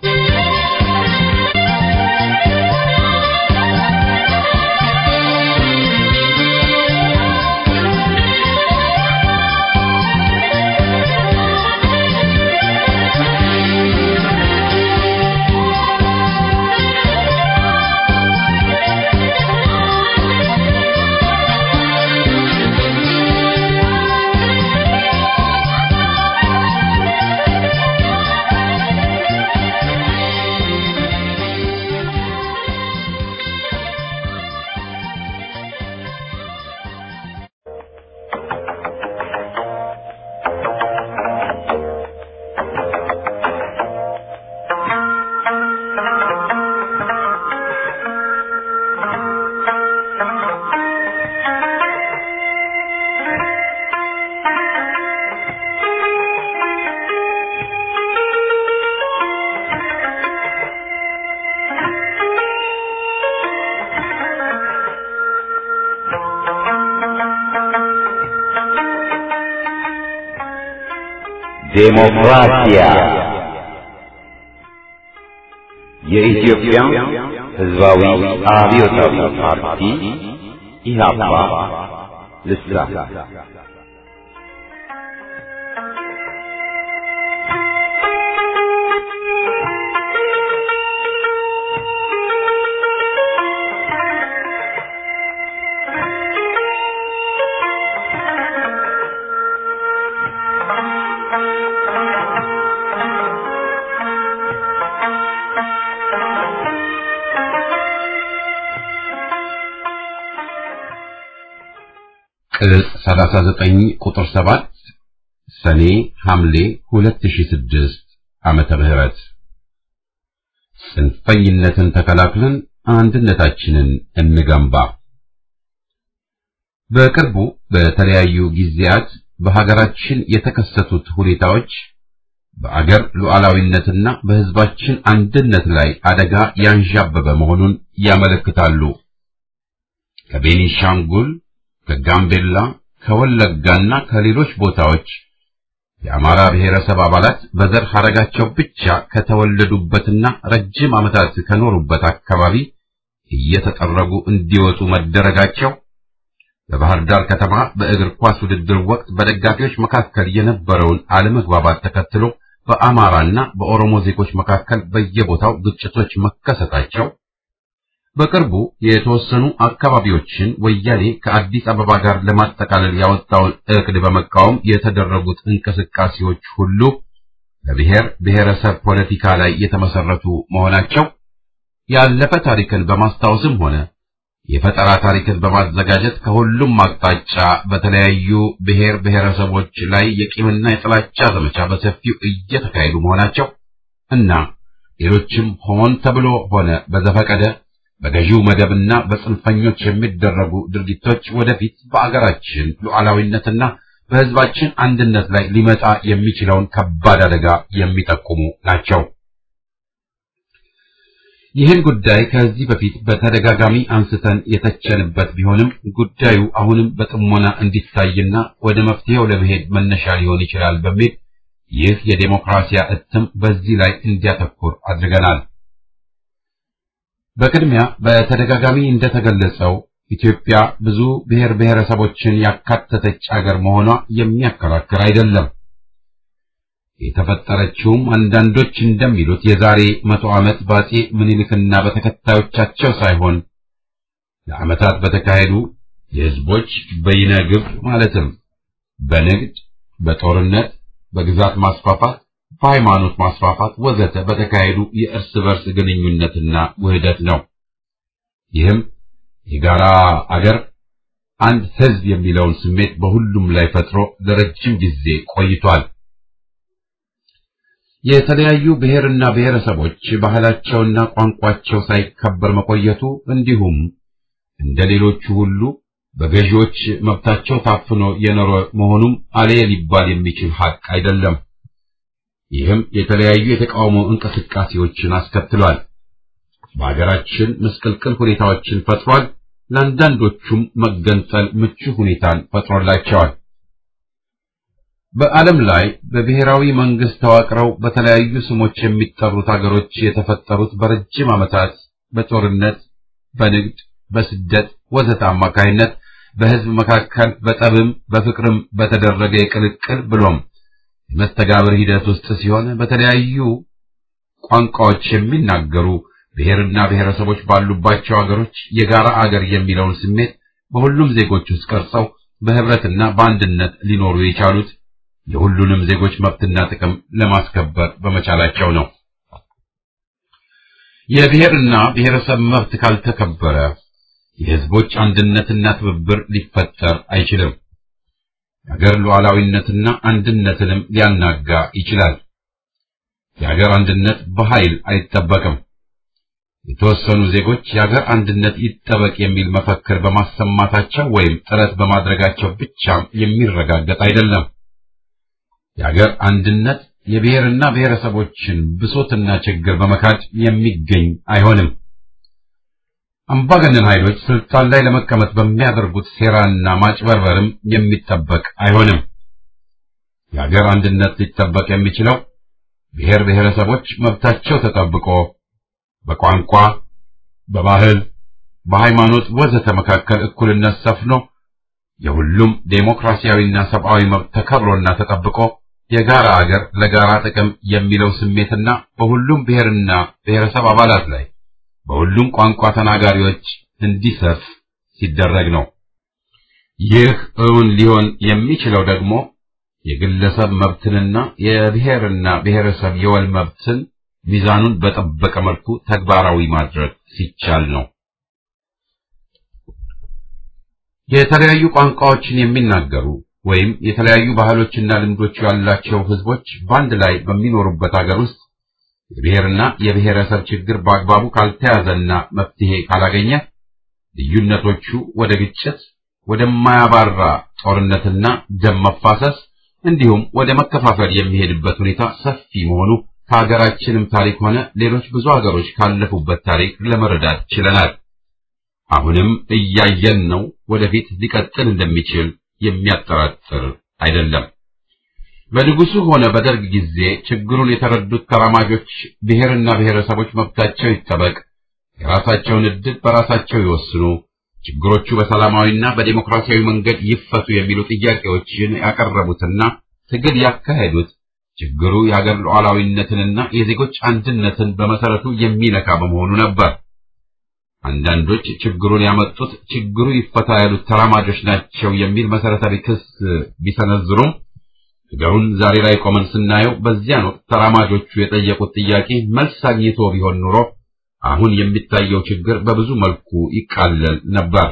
ዴሞክራሲያ የኢትዮጵያ ሕዝባዊ አብዮታዊ ፓርቲ ኢህአፓ ልሳን ቅጽ 39 ቁጥር 7 ሰኔ ሐምሌ 2006 ዓመተ ምህረት ጽንፈኝነትን ተከላክለን አንድነታችንን እንገንባ። በቅርቡ በተለያዩ ጊዜያት በሀገራችን የተከሰቱት ሁኔታዎች በአገር ሉዓላዊነትና በሕዝባችን አንድነት ላይ አደጋ ያንዣበበ መሆኑን ያመለክታሉ። ከቤኒሻንጉል፣ ከጋምቤላ፣ ከወለጋና ከሌሎች ቦታዎች የአማራ ብሔረሰብ አባላት በዘር ሐረጋቸው ብቻ ከተወለዱበትና ረጅም ዓመታት ከኖሩበት አካባቢ እየተጠረጉ እንዲወጡ መደረጋቸው በባህር ዳር ከተማ በእግር ኳስ ውድድር ወቅት በደጋፊዎች መካከል የነበረውን አለመግባባት ተከትሎ በአማራና በኦሮሞ ዜጎች መካከል በየቦታው ግጭቶች መከሰታቸው በቅርቡ የተወሰኑ አካባቢዎችን ወያኔ ከአዲስ አበባ ጋር ለማጠቃለል ያወጣውን እቅድ በመቃወም የተደረጉት እንቅስቃሴዎች ሁሉ በብሔር ብሔረሰብ ፖለቲካ ላይ የተመሰረቱ መሆናቸው ያለፈ ታሪክን በማስታወስም ሆነ የፈጠራ ታሪክን በማዘጋጀት ከሁሉም አቅጣጫ በተለያዩ ብሔር ብሔረሰቦች ላይ የቂምና የጥላቻ ዘመቻ በሰፊው እየተካሄዱ መሆናቸው እና ሌሎችም ሆን ተብሎ ሆነ በዘፈቀደ በገዢው መደብና በጽንፈኞች የሚደረጉ ድርጊቶች ወደፊት በአገራችን ሉዓላዊነትና በሕዝባችን አንድነት ላይ ሊመጣ የሚችለውን ከባድ አደጋ የሚጠቁሙ ናቸው። ይህን ጉዳይ ከዚህ በፊት በተደጋጋሚ አንስተን የተቸንበት ቢሆንም ጉዳዩ አሁንም በጥሞና እንዲታይና ወደ መፍትሄው ለመሄድ መነሻ ሊሆን ይችላል በሚል ይህ የዴሞክራሲያ እትም በዚህ ላይ እንዲያተኩር አድርገናል። በቅድሚያ በተደጋጋሚ እንደተገለጸው ኢትዮጵያ ብዙ ብሔር ብሔረሰቦችን ያካተተች አገር መሆኗ የሚያከራክር አይደለም። የተፈጠረችውም አንዳንዶች እንደሚሉት የዛሬ መቶ ዓመት በአፄ ምኒልክና በተከታዮቻቸው ሳይሆን ለዓመታት በተካሄዱ የሕዝቦች በይነ ግብ ማለትም በንግድ፣ በጦርነት፣ በግዛት ማስፋፋት፣ በሃይማኖት ማስፋፋት ወዘተ በተካሄዱ የእርስ በርስ ግንኙነትና ውህደት ነው። ይህም የጋራ አገር አንድ ሕዝብ የሚለውን ስሜት በሁሉም ላይ ፈጥሮ ለረጅም ጊዜ ቆይቷል። የተለያዩ ብሔርና ብሔረሰቦች ባህላቸውና ቋንቋቸው ሳይከበር መቆየቱ እንዲሁም እንደ ሌሎቹ ሁሉ በገዢዎች መብታቸው ታፍኖ የኖረ መሆኑም አሌ ሊባል የሚችል ሐቅ አይደለም። ይህም የተለያዩ የተቃውሞ እንቅስቃሴዎችን አስከትሏል። በሀገራችን ምስቅልቅል ሁኔታዎችን ፈጥሯል። ለአንዳንዶቹም መገንጠል ምቹ ሁኔታን ፈጥሮላቸዋል። በዓለም ላይ በብሔራዊ መንግስት ተዋቅረው በተለያዩ ስሞች የሚጠሩት አገሮች የተፈጠሩት በረጅም ዓመታት በጦርነት፣ በንግድ፣ በስደት ወዘተ አማካይነት በሕዝብ መካከል በጠብም በፍቅርም በተደረገ የቅልቅል ብሎም የመስተጋብር ሂደት ውስጥ ሲሆን በተለያዩ ቋንቋዎች የሚናገሩ ብሔርና ብሔረሰቦች ባሉባቸው አገሮች የጋራ አገር የሚለውን ስሜት በሁሉም ዜጎች ውስጥ ቀርጸው በህብረትና በአንድነት ሊኖሩ የቻሉት የሁሉንም ዜጎች መብትና ጥቅም ለማስከበር በመቻላቸው ነው። የብሔርና ብሔረሰብ መብት ካልተከበረ የህዝቦች አንድነትና ትብብር ሊፈጠር አይችልም። የሀገር ሉዓላዊነትና አንድነትንም ሊያናጋ ይችላል። የሀገር አንድነት በኃይል አይጠበቅም። የተወሰኑ ዜጎች የሀገር አንድነት ይጠበቅ የሚል መፈክር በማሰማታቸው ወይም ጥረት በማድረጋቸው ብቻም የሚረጋገጥ አይደለም። የሀገር አንድነት የብሔርና ብሔረሰቦችን ብሶትና ችግር በመካድ የሚገኝ አይሆንም። አምባገነን ኃይሎች ስልጣን ላይ ለመቀመጥ በሚያደርጉት ሴራና ማጭበርበርም የሚጠበቅ አይሆንም። የሀገር አንድነት ሊጠበቅ የሚችለው ብሔር ብሔረሰቦች መብታቸው ተጠብቆ በቋንቋ፣ በባህል፣ በሃይማኖት ወዘተ መካከል እኩልነት ሰፍኖ የሁሉም ዴሞክራሲያዊና ሰብአዊ መብት ተከብሮና ተጠብቆ የጋራ አገር ለጋራ ጥቅም የሚለው ስሜትና በሁሉም ብሔርና ብሔረሰብ አባላት ላይ በሁሉም ቋንቋ ተናጋሪዎች እንዲሰፍ ሲደረግ ነው። ይህ እውን ሊሆን የሚችለው ደግሞ የግለሰብ መብትንና የብሔርና ብሔረሰብ የወል መብትን ሚዛኑን በጠበቀ መልኩ ተግባራዊ ማድረግ ሲቻል ነው። የተለያዩ ቋንቋዎችን የሚናገሩ ወይም የተለያዩ ባህሎችና ልምዶች ያላቸው ህዝቦች በአንድ ላይ በሚኖሩበት ሀገር ውስጥ የብሔርና የብሔረሰብ ችግር በአግባቡ ካልተያዘና መፍትሄ ካላገኘ ልዩነቶቹ ወደ ግጭት፣ ወደማያባራ ጦርነትና ደም መፋሰስ እንዲሁም ወደ መከፋፈል የሚሄድበት ሁኔታ ሰፊ መሆኑ ከሀገራችንም ታሪክ ሆነ ሌሎች ብዙ ሀገሮች ካለፉበት ታሪክ ለመረዳት ችለናል። አሁንም እያየን ነው። ወደፊት ሊቀጥል እንደሚችል የሚያጠራጥር አይደለም። በንጉሱ ሆነ በደርግ ጊዜ ችግሩን የተረዱት ተራማጆች ብሔርና ብሔረሰቦች መብታቸው ይጠበቅ፣ የራሳቸውን ዕድል በራሳቸው ይወስኑ፣ ችግሮቹ በሰላማዊና በዲሞክራሲያዊ መንገድ ይፈቱ የሚሉ ጥያቄዎችን ያቀረቡትና ትግል ያካሄዱት ችግሩ የሀገር ሉዓላዊነትንና የዜጎች አንድነትን በመሰረቱ የሚነካ በመሆኑ ነበር። አንዳንዶች ችግሩን ያመጡት ችግሩ ይፈታ ያሉት ተራማጆች ናቸው የሚል መሰረታዊ ክስ ቢሰነዝሩም ነገሩን ዛሬ ላይ ቆመን ስናየው በዚያን ወቅት ተራማጆቹ የጠየቁት ጥያቄ መልስ አግኝቶ ቢሆን ኑሮ አሁን የሚታየው ችግር በብዙ መልኩ ይቃለል ነበር።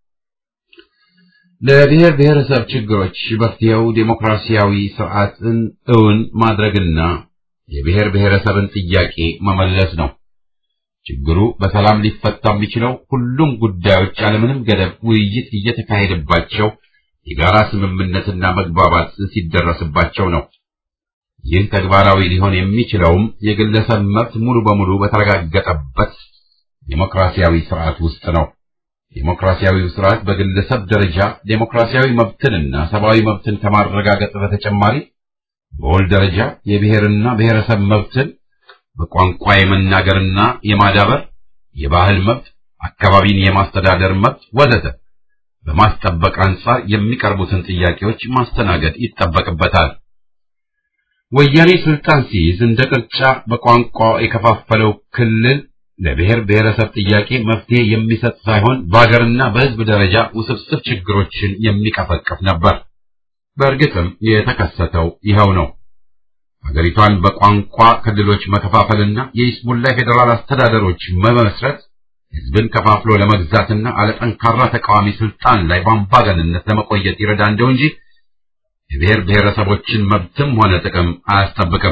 ለብሔር ብሔረሰብ ችግሮች መፍትሄው ዴሞክራሲያዊ ስርዓትን እውን ማድረግና የብሔር ብሔረሰብን ጥያቄ መመለስ ነው። ችግሩ በሰላም ሊፈታ የሚችለው ሁሉም ጉዳዮች ያለምንም ገደብ ውይይት እየተካሄደባቸው የጋራ ስምምነትና መግባባት ሲደረስባቸው ነው። ይህ ተግባራዊ ሊሆን የሚችለውም የግለሰብ መብት ሙሉ በሙሉ በተረጋገጠበት ዴሞክራሲያዊ ስርዓት ውስጥ ነው። ዴሞክራሲያዊው ስርዓት በግለሰብ ደረጃ ዴሞክራሲያዊ መብትንና ሰብአዊ መብትን ከማረጋገጥ በተጨማሪ በወል ደረጃ የብሔርና ብሔረሰብ መብትን በቋንቋ የመናገርና የማዳበር፣ የባህል መብት፣ አካባቢን የማስተዳደር መብት ወዘተ በማስጠበቅ አንጻር የሚቀርቡትን ጥያቄዎች ማስተናገድ ይጠበቅበታል። ወያኔ ስልጣን ሲይዝ እንደ ቅርጫ በቋንቋ የከፋፈለው ክልል ለብሔር ብሔረሰብ ጥያቄ መፍትሄ የሚሰጥ ሳይሆን በሀገርና በሕዝብ ደረጃ ውስብስብ ችግሮችን የሚቀፈቅፍ ነበር። በእርግጥም የተከሰተው ይኸው ነው። ሀገሪቷን በቋንቋ ክልሎች መከፋፈልና የይስሙላ ፌዴራል አስተዳደሮች መመስረት ሕዝብን ከፋፍሎ ለመግዛትና አለጠንካራ ተቃዋሚ ስልጣን ላይ በአምባገንነት ለመቆየት ይረዳ እንደው እንጂ የብሔር ብሔረሰቦችን መብትም ሆነ ጥቅም አያስጠብቅም።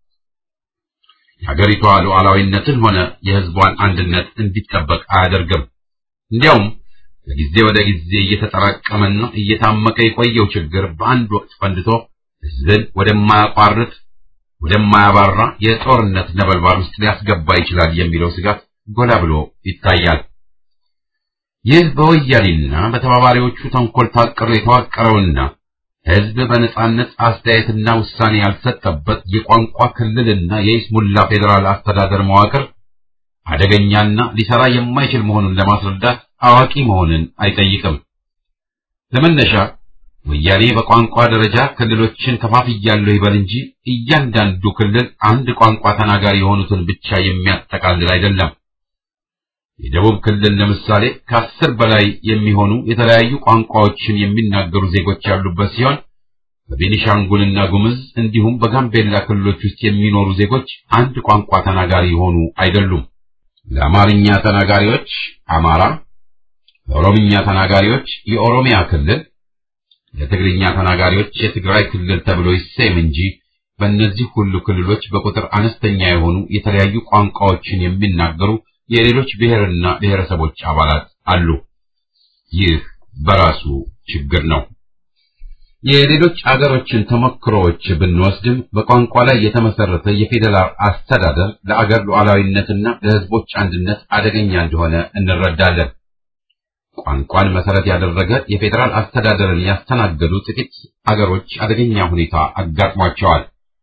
የሀገሪቷ ሉዓላዊነትን ሆነ የሕዝቧን አንድነት እንዲጠበቅ አያደርግም። እንዲያውም ከጊዜ ወደ ጊዜ እየተጠራቀመና እየታመቀ የቆየው ችግር በአንድ ወቅት ፈንድቶ ሕዝብን ወደማያቋርጥ ወደማያባራ የጦርነት ነበልባል ውስጥ ሊያስገባ ይችላል የሚለው ስጋት ጎላ ብሎ ይታያል። ይህ በወያኔና በተባባሪዎቹ ተንኮል ታቅሮ የተዋቀረውና ሕዝብ በነጻነት አስተያየትና ውሳኔ ያልሰጠበት የቋንቋ ክልልና የይስሙላ ፌዴራል አስተዳደር መዋቅር አደገኛና ሊሰራ የማይችል መሆኑን ለማስረዳት አዋቂ መሆንን አይጠይቅም። ለመነሻ ወያኔ በቋንቋ ደረጃ ክልሎችን ከፋፍያለሁ ይበል እንጂ እያንዳንዱ ክልል አንድ ቋንቋ ተናጋሪ የሆኑትን ብቻ የሚያጠቃልል አይደለም። የደቡብ ክልል ለምሳሌ ከአስር በላይ የሚሆኑ የተለያዩ ቋንቋዎችን የሚናገሩ ዜጎች ያሉበት ሲሆን በቤኒሻንጉልና ጉምዝ እንዲሁም በጋምቤላ ክልሎች ውስጥ የሚኖሩ ዜጎች አንድ ቋንቋ ተናጋሪ የሆኑ አይደሉም። ለአማርኛ ተናጋሪዎች አማራ፣ ለኦሮምኛ ተናጋሪዎች የኦሮሚያ ክልል፣ ለትግርኛ ተናጋሪዎች የትግራይ ክልል ተብሎ ይሰየም እንጂ በእነዚህ ሁሉ ክልሎች በቁጥር አነስተኛ የሆኑ የተለያዩ ቋንቋዎችን የሚናገሩ የሌሎች ብሔርና ብሔረሰቦች አባላት አሉ። ይህ በራሱ ችግር ነው። የሌሎች አገሮችን ተሞክሮዎች ብንወስድም በቋንቋ ላይ የተመሰረተ የፌዴራል አስተዳደር ለአገር ሉዓላዊነትና ለሕዝቦች አንድነት አደገኛ እንደሆነ እንረዳለን። ቋንቋን መሰረት ያደረገ የፌዴራል አስተዳደርን ያስተናገዱ ጥቂት አገሮች አደገኛ ሁኔታ አጋጥሟቸዋል።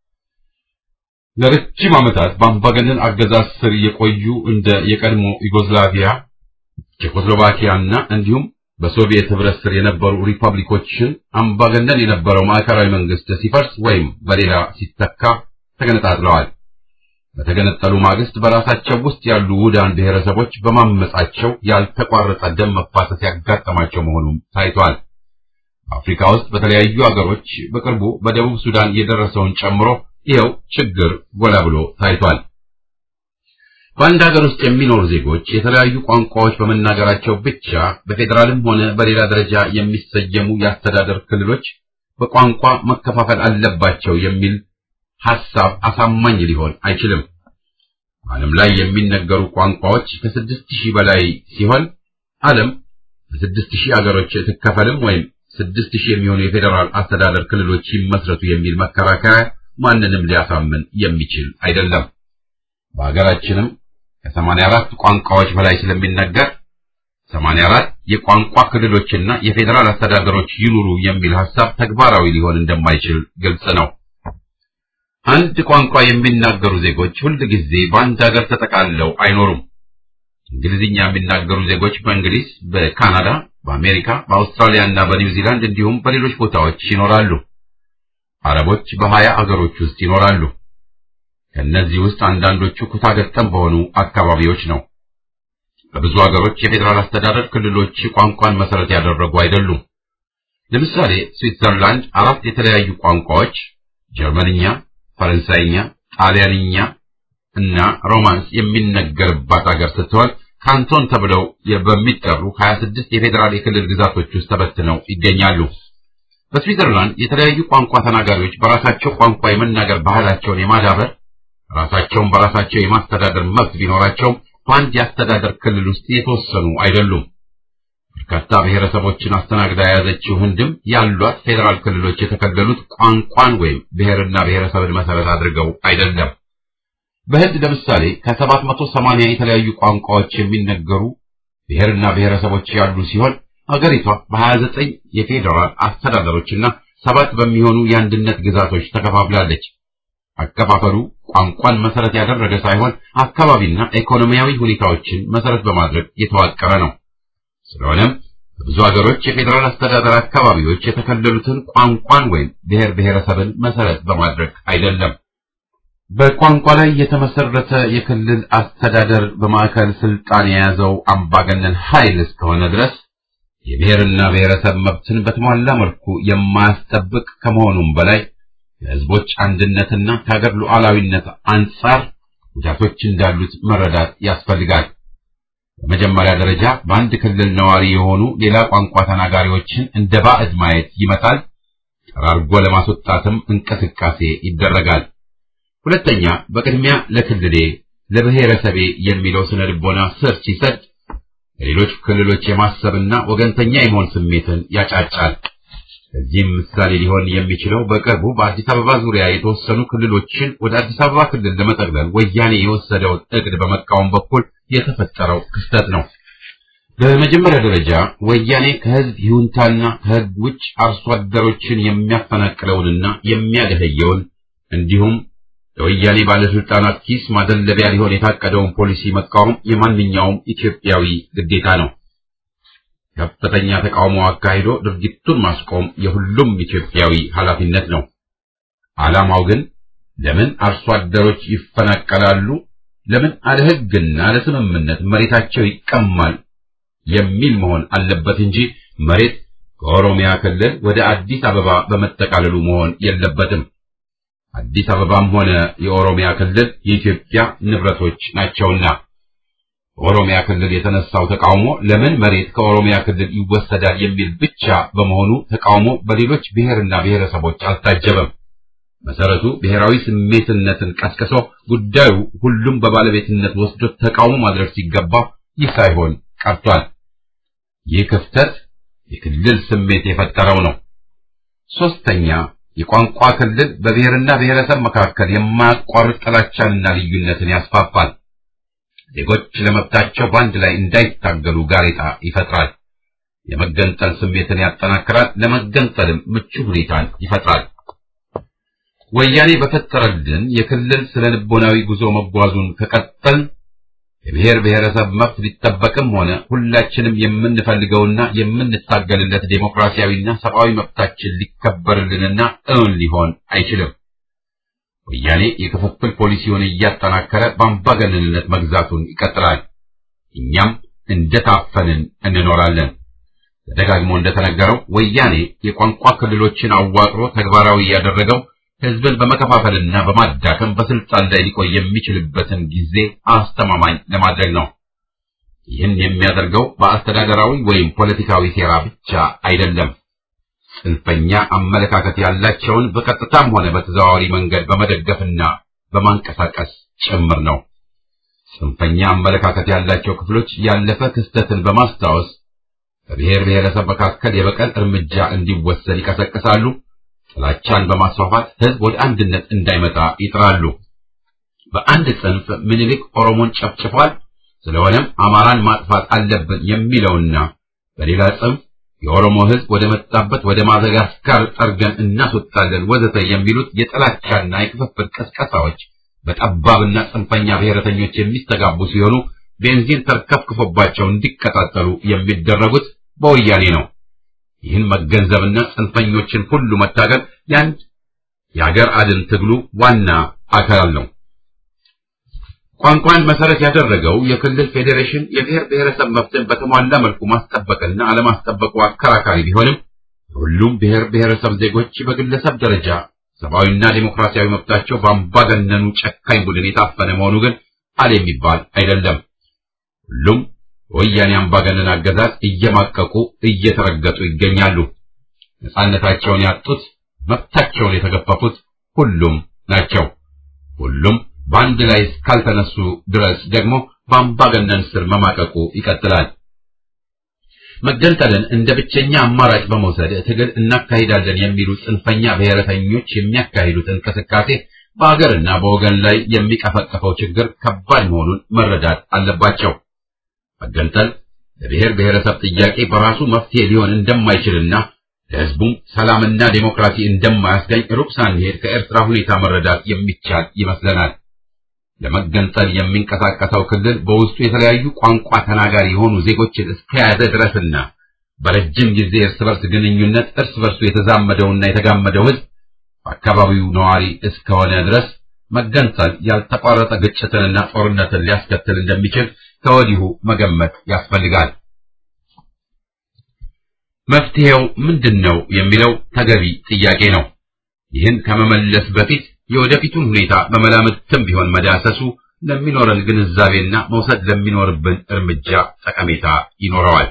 ለረጅም ዓመታት በአምባገነን አገዛዝ ስር የቆዩ እንደ የቀድሞ ዩጎዝላቪያ፣ ቼኮስሎቫኪያና እንዲሁም በሶቪየት ህብረት ስር የነበሩ ሪፐብሊኮችን አምባገነን የነበረው ማዕከላዊ መንግስት ሲፈርስ ወይም በሌላ ሲተካ ተገነጣጥለዋል። በተገነጠሉ ማግስት በራሳቸው ውስጥ ያሉ ውዳን ብሔረሰቦች በማመጻቸው ያልተቋረጠ ደም መፋሰስ ያጋጠማቸው መሆኑም ታይቷል። አፍሪካ ውስጥ በተለያዩ አገሮች በቅርቡ በደቡብ ሱዳን የደረሰውን ጨምሮ ይኸው ችግር ጎላ ብሎ ታይቷል። በአንድ ሀገር ውስጥ የሚኖሩ ዜጎች የተለያዩ ቋንቋዎች በመናገራቸው ብቻ በፌዴራልም ሆነ በሌላ ደረጃ የሚሰየሙ የአስተዳደር ክልሎች በቋንቋ መከፋፈል አለባቸው የሚል ሐሳብ አሳማኝ ሊሆን አይችልም። ዓለም ላይ የሚነገሩ ቋንቋዎች ከስድስት ሺህ በላይ ሲሆን ዓለም በስድስት ሺህ አገሮች ትከፈልም ወይም ስድስት ሺህ የሚሆኑ የፌዴራል አስተዳደር ክልሎች ይመስረቱ የሚል መከራከሪያ ማንንም ሊያሳምን የሚችል አይደለም። በሀገራችንም ከሰማንያ አራት ቋንቋዎች በላይ ስለሚነገር ሰማንያ አራት የቋንቋ ክልሎችና የፌዴራል አስተዳደሮች ይኑሩ የሚል ሐሳብ ተግባራዊ ሊሆን እንደማይችል ግልጽ ነው። አንድ ቋንቋ የሚናገሩ ዜጎች ሁል ጊዜ በአንድ ሀገር ተጠቃልለው አይኖሩም። እንግሊዝኛ የሚናገሩ ዜጎች በእንግሊዝ፣ በካናዳ፣ በአሜሪካ፣ በአውስትራሊያ እና በኒውዚላንድ እንዲሁም በሌሎች ቦታዎች ይኖራሉ። አረቦች በሀያ አገሮች ውስጥ ይኖራሉ። ከእነዚህ ውስጥ አንዳንዶቹ ኩታገጠም በሆኑ አካባቢዎች ነው። በብዙ አገሮች የፌዴራል አስተዳደር ክልሎች ቋንቋን መሰረት ያደረጉ አይደሉም። ለምሳሌ ስዊትዘርላንድ አራት የተለያዩ ቋንቋዎች ጀርመንኛ፣ ፈረንሳይኛ፣ ጣሊያንኛ እና ሮማንስ የሚነገርባት አገር ስትሆን ካንቶን ተብለው በሚጠሩ 26 የፌዴራል የክልል ግዛቶች ውስጥ ተበትነው ይገኛሉ። በስዊትዘርላንድ የተለያዩ ቋንቋ ተናጋሪዎች በራሳቸው ቋንቋ የመናገር ባህላቸውን የማዳበር ራሳቸውን በራሳቸው የማስተዳደር መብት ቢኖራቸውም በአንድ የአስተዳደር ክልል ውስጥ የተወሰኑ አይደሉም። በርካታ ብሔረሰቦችን አስተናግዳ የያዘችው ህንድም ያሏት ፌዴራል ክልሎች የተከለሉት ቋንቋን ወይም ብሔርና ብሔረሰብን መሰረት አድርገው አይደለም። በህንድ ለምሳሌ ከሰባት መቶ ሰማንያ የተለያዩ ቋንቋዎች የሚነገሩ ብሔርና ብሔረሰቦች ያሉ ሲሆን አገሪቷ በሀያ ዘጠኝ የፌዴራል አስተዳደሮችና ሰባት በሚሆኑ የአንድነት ግዛቶች ተከፋፍላለች። አከፋፈሉ ቋንቋን መሰረት ያደረገ ሳይሆን አካባቢና ኢኮኖሚያዊ ሁኔታዎችን መሰረት በማድረግ የተዋቀረ ነው። ስለሆነም በብዙ ሀገሮች የፌዴራል አስተዳደር አካባቢዎች የተከለሉትን ቋንቋን ወይም ብሔር ብሔረሰብን መሰረት በማድረግ አይደለም። በቋንቋ ላይ የተመሰረተ የክልል አስተዳደር በማዕከል ስልጣን የያዘው አምባገነን ኃይል እስከሆነ ድረስ የብሔርና ብሔረሰብ መብትን በተሟላ መልኩ የማያስጠብቅ ከመሆኑም በላይ የሕዝቦች አንድነትና ከሀገር ሉዓላዊነት አንጻር ጉዳቶች እንዳሉት መረዳት ያስፈልጋል። በመጀመሪያ ደረጃ በአንድ ክልል ነዋሪ የሆኑ ሌላ ቋንቋ ተናጋሪዎችን እንደ ባዕድ ማየት ይመጣል። ጠራርጎ ለማስወጣትም እንቅስቃሴ ይደረጋል። ሁለተኛ፣ በቅድሚያ ለክልሌ ለብሔረሰቤ የሚለው ስነ ልቦና ስር ሲሰድ ለሌሎች ክልሎች የማሰብና ወገንተኛ የመሆን ስሜትን ያጫጫል። ከዚህም ምሳሌ ሊሆን የሚችለው በቅርቡ በአዲስ አበባ ዙሪያ የተወሰኑ ክልሎችን ወደ አዲስ አበባ ክልል ለመጠቅለል ወያኔ የወሰደውን እቅድ በመቃወም በኩል የተፈጠረው ክስተት ነው። በመጀመሪያ ደረጃ ወያኔ ከህዝብ ይሁንታና ከህግ ውጭ አርሶ አደሮችን የሚያፈናቅለውንና የሚያደህየውን እንዲሁም ለወያኔ ባለስልጣናት ኪስ ማደለቢያ ሊሆን የታቀደውን ፖሊሲ መቃወም የማንኛውም ኢትዮጵያዊ ግዴታ ነው። ከፍተኛ ተቃውሞ አካሂዶ ድርጊቱን ማስቆም የሁሉም ኢትዮጵያዊ ኃላፊነት ነው። ዓላማው ግን ለምን አርሶ አደሮች ይፈናቀላሉ፣ ለምን አለ ህግና ለስምምነት መሬታቸው ይቀማል የሚል መሆን አለበት እንጂ መሬት ከኦሮሚያ ክልል ወደ አዲስ አበባ በመጠቃለሉ መሆን የለበትም። አዲስ አበባም ሆነ የኦሮሚያ ክልል የኢትዮጵያ ንብረቶች ናቸውና በኦሮሚያ ክልል የተነሳው ተቃውሞ ለምን መሬት ከኦሮሚያ ክልል ይወሰዳል የሚል ብቻ በመሆኑ ተቃውሞ በሌሎች ብሔርና ብሔረሰቦች አልታጀበም። መሰረቱ ብሔራዊ ስሜትነትን ቀስቅሶ ጉዳዩ ሁሉም በባለቤትነት ወስዶ ተቃውሞ ማድረግ ሲገባ ይህ ሳይሆን ቀርቷል። ይህ ክፍተት የክልል ስሜት የፈጠረው ነው። ሶስተኛ የቋንቋ ክልል በብሔርና ብሔረሰብ መካከል የማያቋርጥ ጥላቻንና ልዩነትን ያስፋፋል። ዜጎች ለመብታቸው በአንድ ላይ እንዳይታገሉ ጋሬጣ ይፈጥራል። የመገንጠል ስሜትን ያጠናክራል። ለመገንጠልም ምቹ ሁኔታን ይፈጥራል። ወያኔ በፈጠረልን የክልል ስነ ልቦናዊ ጉዞ መጓዙን ከቀጠል የብሔር ብሔረሰብ መብት ሊጠበቅም ሆነ ሁላችንም የምንፈልገውና የምንታገልለት ዴሞክራሲያዊና ሰብአዊ መብታችን ሊከበርልንና እውን ሊሆን አይችልም። ወያኔ የክፍፍል ፖሊሲውን እያጠናከረ በአምባገነንነት መግዛቱን ይቀጥላል። እኛም እንደታፈንን እንኖራለን። ተደጋግሞ እንደተነገረው ወያኔ የቋንቋ ክልሎችን አዋቅሮ ተግባራዊ ያደረገው ህዝብን በመከፋፈልና በማዳከም በስልጣን ላይ ሊቆይ የሚችልበትን ጊዜ አስተማማኝ ለማድረግ ነው። ይህን የሚያደርገው በአስተዳደራዊ ወይም ፖለቲካዊ ሴራ ብቻ አይደለም። ጽንፈኛ አመለካከት ያላቸውን በቀጥታም ሆነ በተዘዋዋሪ መንገድ በመደገፍና በማንቀሳቀስ ጭምር ነው። ጽንፈኛ አመለካከት ያላቸው ክፍሎች ያለፈ ክስተትን በማስታወስ በብሔር ብሔረሰብ መካከል የበቀል እርምጃ እንዲወሰድ ይቀሰቅሳሉ። ጥላቻን በማስፋፋት ህዝብ ወደ አንድነት እንዳይመጣ ይጥራሉ። በአንድ ጽንፍ ምኒልክ ኦሮሞን ጨፍጭፏል፣ ስለሆነም አማራን ማጥፋት አለብን የሚለውና በሌላ ጽንፍ የኦሮሞ ህዝብ ወደ መጣበት ወደ ማደጋስካር ጠርገን እናስወጣለን ወዘተ የሚሉት የጥላቻና የክፍፍል ቀስቀሳዎች በጠባብና ጽንፈኛ ብሔረተኞች የሚስተጋቡ ሲሆኑ ቤንዚን ተርከፍክፎባቸው እንዲቀጣጠሉ የሚደረጉት በወያኔ ነው። ይህን መገንዘብና ጽንፈኞችን ሁሉ መታገል የአንድ የአገር አድን ትግሉ ዋና አካል ነው። ቋንቋን መሰረት ያደረገው የክልል ፌዴሬሽን የብሔር ብሔረሰብ መብትን በተሟላ መልኩ ማስጠበቅና አለማስጠበቁ አከራካሪ ቢሆንም ሁሉም ብሔር ብሔረሰብ ዜጎች በግለሰብ ደረጃ ሰብአዊና ዴሞክራሲያዊ መብታቸው በአምባገነኑ ጨካኝ ቡድን የታፈነ መሆኑ ግን አለ የሚባል አይደለም። ሁሉም በወያኔ አምባገነን አገዛዝ እየማቀቁ እየተረገጡ ይገኛሉ። ነፃነታቸውን ያጡት፣ መብታቸውን የተገፈፉት ሁሉም ናቸው። ሁሉም በአንድ ላይ እስካልተነሱ ድረስ ደግሞ በአምባገነን ስር መማቀቁ ይቀጥላል። መገንጠልን እንደ ብቸኛ አማራጭ በመውሰድ ትግል እናካሂዳለን የሚሉ ጽንፈኛ ብሔረተኞች የሚያካሂዱት እንቅስቃሴ በአገርና በወገን ላይ የሚቀፈቀፈው ችግር ከባድ መሆኑን መረዳት አለባቸው። መገንጠል ለብሔር ብሔረሰብ ጥያቄ በራሱ መፍትሄ ሊሆን እንደማይችልና ለሕዝቡም ሰላምና ዴሞክራሲ እንደማያስገኝ ሩቅ ሳንሄድ ከኤርትራ ሁኔታ መረዳት የሚቻል ይመስለናል። ለመገንጠል የሚንቀሳቀሰው ክልል በውስጡ የተለያዩ ቋንቋ ተናጋሪ የሆኑ ዜጎችን እስከያዘ ድረስና በረጅም ጊዜ እርስ በርስ ግንኙነት እርስ በርሱ የተዛመደውና የተጋመደው ሕዝብ በአካባቢው ነዋሪ እስከሆነ ድረስ መገንጠል ያልተቋረጠ ግጭትንና ጦርነትን ሊያስከትል እንደሚችል ከወዲሁ መገመት ያስፈልጋል። መፍትሄው ምንድን ነው የሚለው ተገቢ ጥያቄ ነው። ይህን ከመመለስ በፊት የወደፊቱን ሁኔታ በመላምትም ቢሆን መዳሰሱ ለሚኖረን ግንዛቤና መውሰድ ለሚኖርብን እርምጃ ጠቀሜታ ይኖረዋል።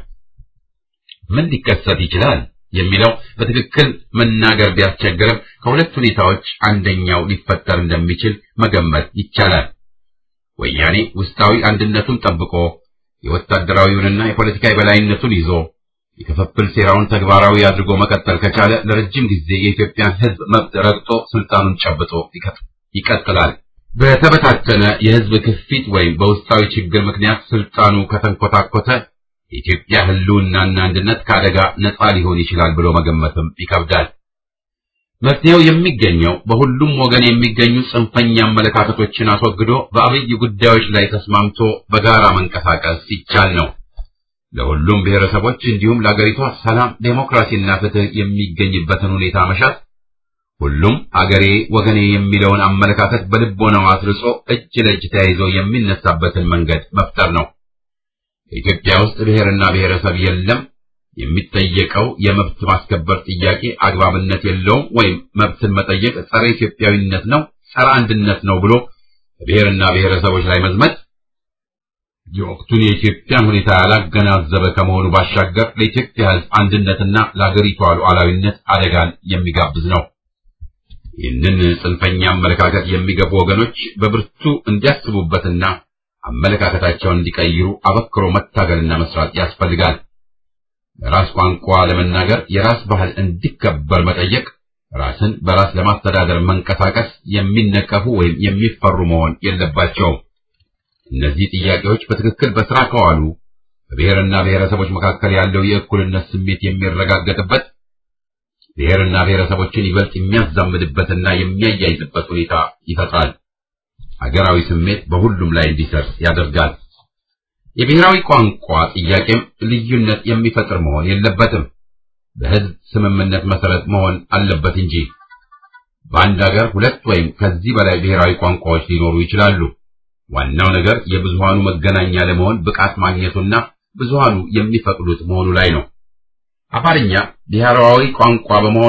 ምን ሊከሰት ይችላል የሚለው በትክክል መናገር ቢያስቸግርም ከሁለት ሁኔታዎች አንደኛው ሊፈጠር እንደሚችል መገመት ይቻላል። ወያኔ ውስጣዊ አንድነቱን ጠብቆ የወታደራዊውንና የፖለቲካ የበላይነቱን ይዞ የክፍፍል ሴራውን ተግባራዊ አድርጎ መቀጠል ከቻለ ለረጅም ጊዜ የኢትዮጵያን ሕዝብ መብት ረግጦ ስልጣኑን ጨብጦ ይቀጥላል። በተበታተነ የሕዝብ ክፊት ወይም በውስጣዊ ችግር ምክንያት ስልጣኑ ከተንኮታኮተ የኢትዮጵያ ሕልውናና አንድነት ከአደጋ ነፃ ሊሆን ይችላል ብሎ መገመትም ይከብዳል። መፍትሄው የሚገኘው በሁሉም ወገን የሚገኙ ጽንፈኛ አመለካከቶችን አስወግዶ በአብይ ጉዳዮች ላይ ተስማምቶ በጋራ መንቀሳቀስ ሲቻል ነው። ለሁሉም ብሔረሰቦች እንዲሁም ለአገሪቷ ሰላም፣ ዴሞክራሲና ፍትህ የሚገኝበትን ሁኔታ መሻት፣ ሁሉም አገሬ ወገኔ የሚለውን አመለካከት በልቦናው አስርጾ እጅ ለእጅ ተያይዞ የሚነሳበትን መንገድ መፍጠር ነው። በኢትዮጵያ ውስጥ ብሔርና ብሔረሰብ የለም፣ የሚጠየቀው የመብት ማስከበር ጥያቄ አግባብነት የለውም ወይም መብትን መጠየቅ ጸረ ኢትዮጵያዊነት ነው፣ ጸረ አንድነት ነው ብሎ ብሔርና ብሔረሰቦች ላይ መዝመት የወቅቱን የኢትዮጵያን ሁኔታ ያላገናዘበ ከመሆኑ ባሻገር ለኢትዮጵያ ሕዝብ አንድነትና ለአገሪቷ ሉዓላዊነት አደጋን የሚጋብዝ ነው። ይህንን ጽንፈኛ አመለካከት የሚገፉ ወገኖች በብርቱ እንዲያስቡበትና አመለካከታቸውን እንዲቀይሩ አበክሮ መታገልና መስራት ያስፈልጋል። በራስ ቋንቋ ለመናገር የራስ ባህል እንዲከበር መጠየቅ፣ ራስን በራስ ለማስተዳደር መንቀሳቀስ የሚነቀፉ ወይም የሚፈሩ መሆን የለባቸውም። እነዚህ ጥያቄዎች በትክክል በስራ ከዋሉ በብሔርና ብሔረሰቦች መካከል ያለው የእኩልነት ስሜት የሚረጋገጥበት ብሔርና ብሔረሰቦችን ይበልጥ የሚያዛምድበትና የሚያያይዝበት ሁኔታ ይፈጥራል። ሀገራዊ ስሜት በሁሉም ላይ እንዲሰርጽ ያደርጋል። የብሔራዊ ቋንቋ ጥያቄም ልዩነት የሚፈጥር መሆን የለበትም። በሕዝብ ስምምነት መሰረት መሆን አለበት እንጂ በአንድ ሀገር ሁለት ወይም ከዚህ በላይ ብሔራዊ ቋንቋዎች ሊኖሩ ይችላሉ። ዋናው ነገር የብዙሃኑ መገናኛ ለመሆን ብቃት ማግኘቱና ብዙሃኑ የሚፈቅዱት መሆኑ ላይ ነው። አማርኛ ብሔራዊ ቋንቋ በመሆኑ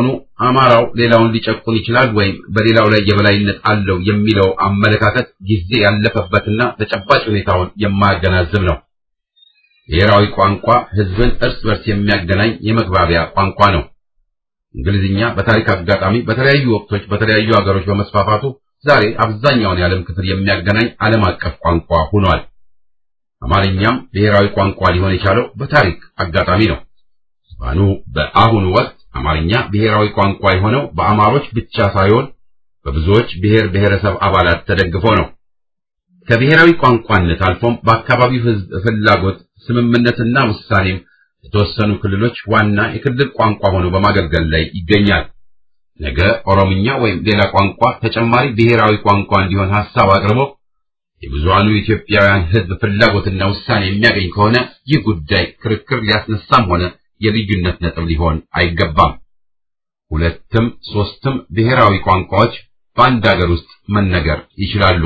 አማራው ሌላውን ሊጨቁን ይችላል ወይም በሌላው ላይ የበላይነት አለው የሚለው አመለካከት ጊዜ ያለፈበትና ተጨባጭ ሁኔታውን የማያገናዝብ ነው። ብሔራዊ ቋንቋ ሕዝብን እርስ በርስ የሚያገናኝ የመግባቢያ ቋንቋ ነው። እንግሊዝኛ በታሪክ አጋጣሚ በተለያዩ ወቅቶች በተለያዩ ሀገሮች በመስፋፋቱ ዛሬ አብዛኛውን የዓለም ክፍል የሚያገናኝ ዓለም አቀፍ ቋንቋ ሆኗል። አማርኛም ብሔራዊ ቋንቋ ሊሆን የቻለው በታሪክ አጋጣሚ ነው። ባኑ በአሁኑ ወቅት አማርኛ ብሔራዊ ቋንቋ የሆነው በአማሮች ብቻ ሳይሆን በብዙዎች ብሔር ብሔረሰብ አባላት ተደግፎ ነው። ከብሔራዊ ቋንቋነት አልፎም በአካባቢው ሕዝብ ፍላጎት ስምምነትና ውሳኔም የተወሰኑ ክልሎች ዋና የክልል ቋንቋ ሆኖ በማገልገል ላይ ይገኛል። ነገ ኦሮምኛ ወይም ሌላ ቋንቋ ተጨማሪ ብሔራዊ ቋንቋ እንዲሆን ሐሳብ አቅርቦ የብዙሃኑ ኢትዮጵያውያን ሕዝብ ፍላጎትና ውሳኔ የሚያገኝ ከሆነ ይህ ጉዳይ ክርክር ሊያስነሳም ሆነ የልዩነት ነጥብ ሊሆን አይገባም። ሁለትም ሶስትም ብሔራዊ ቋንቋዎች በአንድ ሀገር ውስጥ መነገር ይችላሉ።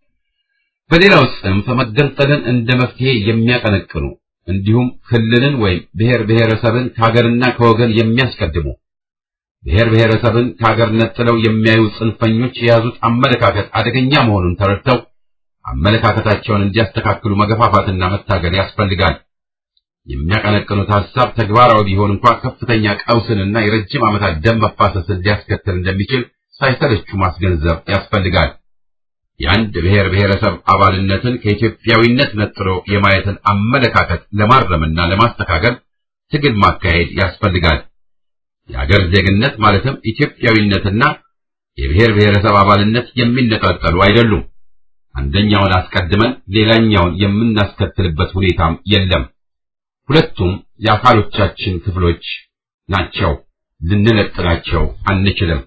በሌላው ጽንፍ መገንጠልን እንደ መፍትሄ የሚያቀነቅኑ እንዲሁም ክልልን ወይም ብሔር ብሔረሰብን ከሀገርና ከወገን የሚያስቀድሙ ብሔር ብሔረሰብን ከሀገር ነጥለው የሚያዩ ጽንፈኞች የያዙት አመለካከት አደገኛ መሆኑን ተረድተው አመለካከታቸውን እንዲያስተካክሉ መገፋፋትና መታገል ያስፈልጋል። የሚያቀነቅኑት ሐሳብ ተግባራዊ ቢሆን እንኳ ከፍተኛ ቀውስንና የረጅም ዓመታት ደም መፋሰስን ሊያስከትል እንደሚችል ሳይሰለቹ ማስገንዘብ ያስፈልጋል። የአንድ ብሔር ብሔረሰብ አባልነትን ከኢትዮጵያዊነት ነጥሎ የማየትን አመለካከት ለማረምና ለማስተካከል ትግል ማካሄድ ያስፈልጋል። የአገር ዜግነት ማለትም ኢትዮጵያዊነትና የብሔር ብሔረሰብ አባልነት የሚነጣጠሉ አይደሉም። አንደኛውን አስቀድመን ሌላኛውን የምናስከትልበት ሁኔታም የለም። ሁለቱም የአካሎቻችን ክፍሎች ናቸው። ልንነጥላቸው አንችልም።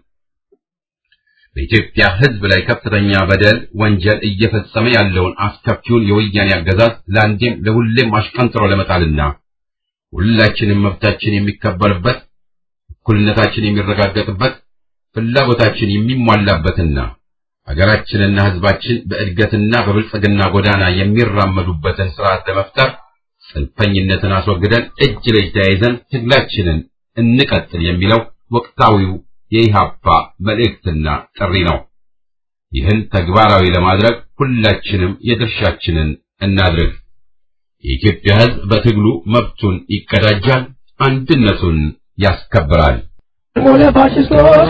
በኢትዮጵያ ሕዝብ ላይ ከፍተኛ በደል፣ ወንጀል እየፈጸመ ያለውን አስከፊውን የወያኔ አገዛዝ ለአንዴም ለሁሌም አሽቀንጥሮ ለመጣልና ሁላችንም መብታችን የሚከበርበት እኩልነታችን የሚረጋገጥበት ፍላጎታችን የሚሟላበትና ሀገራችንና ሕዝባችን በእድገትና በብልጽግና ጎዳና የሚራመዱበትን ስርዓት ለመፍጠር ጽንፈኝነትን አስወግደን እጅ ለእጅ ተያይዘን ትግላችንን እንቀጥል የሚለው ወቅታዊው የኢሃፓ መልእክትና ጥሪ ነው። ይህን ተግባራዊ ለማድረግ ሁላችንም የድርሻችንን እናድርግ። የኢትዮጵያ ሕዝብ በትግሉ መብቱን ይቀዳጃል፣ አንድነቱን ያስከብራል። ሆነ ፋሽስቶች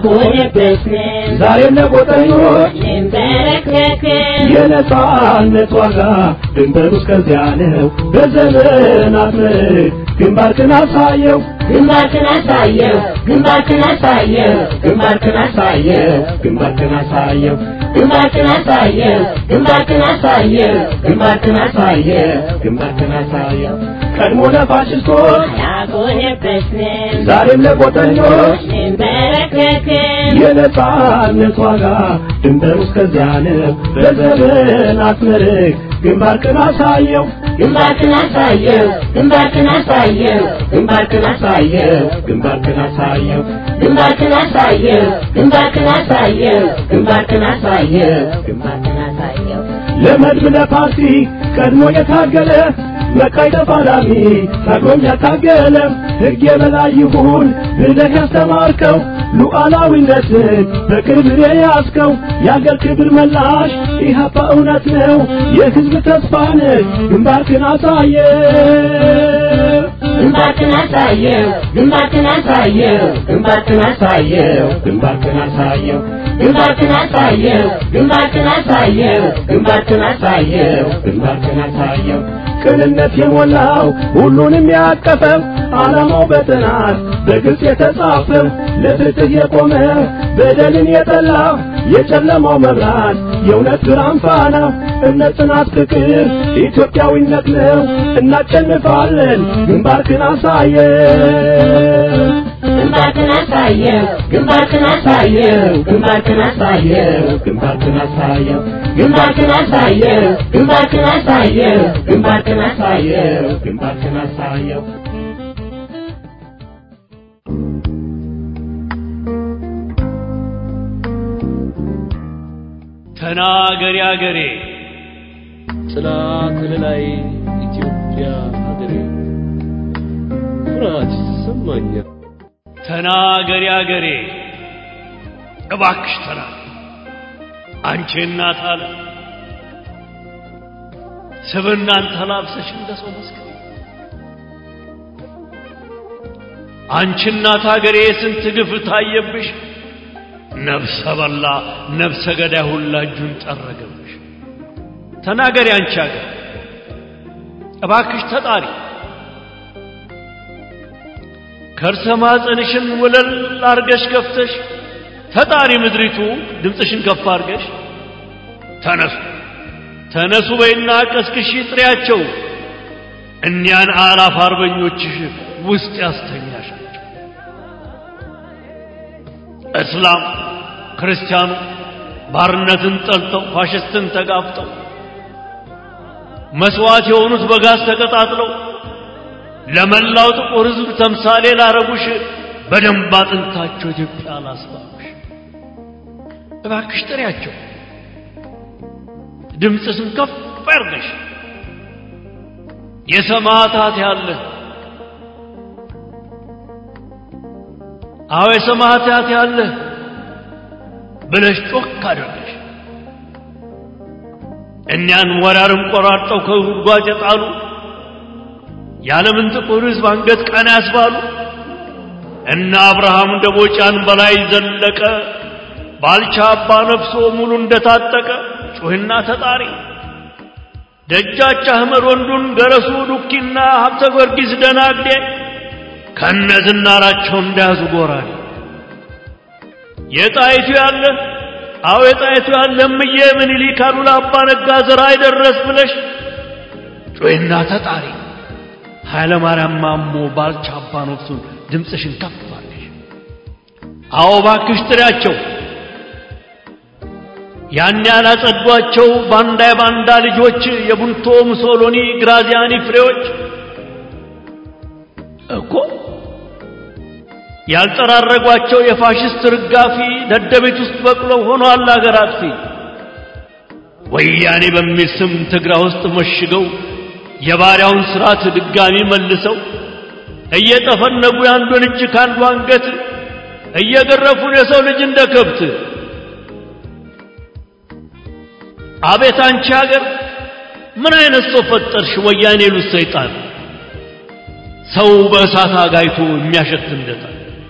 ዛሬም ለቆጠኞች የነጻነት ዋጋ ድንበሩ እስከዚያ ነው። በዘመናት ምርክ ግንባርክን አሳየው ግንባርክን አሳየው ግንባርክን አሳየው ግንባርክን አሳየው ግንባርክን አሳየው ግንባርክን አሳየው ግንባርክን አሳየው ግንባርክን አሳየው ግንባርክን አሳየው ቀድሞ ለፋሽስቶች ያጎነበስን ዛሬም ለቆጠኞች እንበረከክን የነጻነት ዋጋ ድንበሩ እስከዚያ ነው። በዘመናት ምርክ ግንባርክን አሳየው ግንባርክን አሳየው ግንባርክን አሳየው ግንባርክን አሳየው ግንባርክን አሳየው ግንባርክን አሳየው ግንባርክን አሳየው ግንባርክን አሳየው ግንባርክን አሳየው ለመድብ ለፓርቲ ቀድሞ የታገለ መቃይ ተፋላሚ ታግሎም ያታገለ ሕግ የበላይ ይሁን ብለህ ያስተማርከው ሉዓላዊነትን በክብር የያዝከው የአገር ክብር መላሽ ኢህአፓ እውነት ነው የሕዝብ ተስፋ ነህ ግንባርክን አሳየ ግንባርክን አሳየው ግንባርክን አሳየው ግንባርክን አሳየው ግንባርክን አሳየው ግንባርክን አሳየው ግንባርክን አሳየው ግንባርክን አሳየው ግንባርክን አሳየው ቅንነት የሞላው ሁሉንም ያቀፈው ዓላማው በጥናት በግልጽ የተጻፈው ለፍትህ የቆመ በደልን የጠላ የጨለማው መብራት የእውነት ብርሃን ፋና እምነት፣ ጽናት፣ ፍቅር ኢትዮጵያዊነት ነው። እናሸንፋለን። ግንባርክን አሳየ ግንባርክን አሳየው ግንባርክን አሳየው ግንባርክን አሳየው ግንባርክን አሳየው ግንባርክን አሳየው ግንባርክን አሳየው ግንባርክን አሳየው ግንባርክን አሳየው ተናገሪ አገሬ ጥላ ከለላይ ኢትዮጵያ ሀገሬ ኩራት ይሰማኛል። ተናገሪ አገሬ እባክሽ ተናገሪ አንቺ እናት አለ ስብናን ተላብሰሽ እንደ ሰው መስክሪ አንቺ እናት አገሬ ስንት ግፍ ታየብሽ ነፍሰ በላ ነፍሰ ገዳይ ሁላ እጁን ጠረገብሽ ተናገሪ አንቺ አገር እባክሽ ተጣሪ ከርሰ ማፀንሽን ወለል አርገሽ ከፍተሽ ተጣሪ ምድሪቱ ድምፅሽን ከፍ አርገሽ ተነሱ ተነሱ በይና ቀስቅሺ ጥሪያቸው እኒያን አላፍ አርበኞችሽ ውስጥ ያስተኛሻቸው እስላም ክርስቲያኑ ባርነትን ጠልተው ፋሽስትን ተጋፍጠው መስዋዕት የሆኑት በጋዝ ተቀጣጥለው ለመላው ጥቁር ሕዝብ ተምሳሌ ላረጉሽ በደንብ አጥንታቸው ኢትዮጵያ ላስባሉሽ እባክሽ ጥሪያቸው ድምፅሽን ከፍ ያርገሽ የሰማዕታት ያለ አዎ የሰማዕታት ያለ ብለሽ ጮክ አድርገሽ እኒያን ወራርን ቆራርጠው ከጉድጓድ የጣሉ የዓለምን ጥቁር ሕዝብ አንገት ቀና ያስባሉ እነ አብርሃም ደቦጫን በላይ ዘለቀ ባልቻ አባ ነፍሶ ሙሉ እንደታጠቀ ጩህና ተጣሪ ደጃች አህመድ ወንዱን ገረሱ ዱኪና ሀብተ ጊዮርጊስ ደናግዴ ከነ ዝናራቸው እንዳያዙ ጎራዴ የጣይቱ ያለ አዎ የጣይቱ ያለ እምዬ ምኒልክ አሉላ አባ ነጋ ዘራ አይደረስ ብለሽ ጩህና ተጣሪ ኃይለ ማርያም ማሞ ባልቻ አባ ነፍሱን ድምፅሽን ከፍ አድርገሽ አዎ ባክሽ ጥሪያቸው ያን ያላጸዷቸው ባንዳ የባንዳ ልጆች የቡንቶ ሙሶሎኒ ግራዚያኒ ፍሬዎች እኮ ያልጠራረጓቸው የፋሽስት ርጋፊ ደደቤት ውስጥ በቅለው ሆኗል አገር አጥፊ ወያኔ በሚል ስም ትግራ ውስጥ መሽገው የባሪያውን ስርዓት ድጋሚ መልሰው እየጠፈነጉ የአንዱን እጅ ከአንዱ አንገት እየገረፉን የሰው ልጅ እንደ ከብት አቤት አንቺ ሀገር ምን አይነት ሰው ፈጠርሽ ወያኔ ሉት ሰይጣን ሰው በእሳት አጋይቶ የሚያሸት እንደታ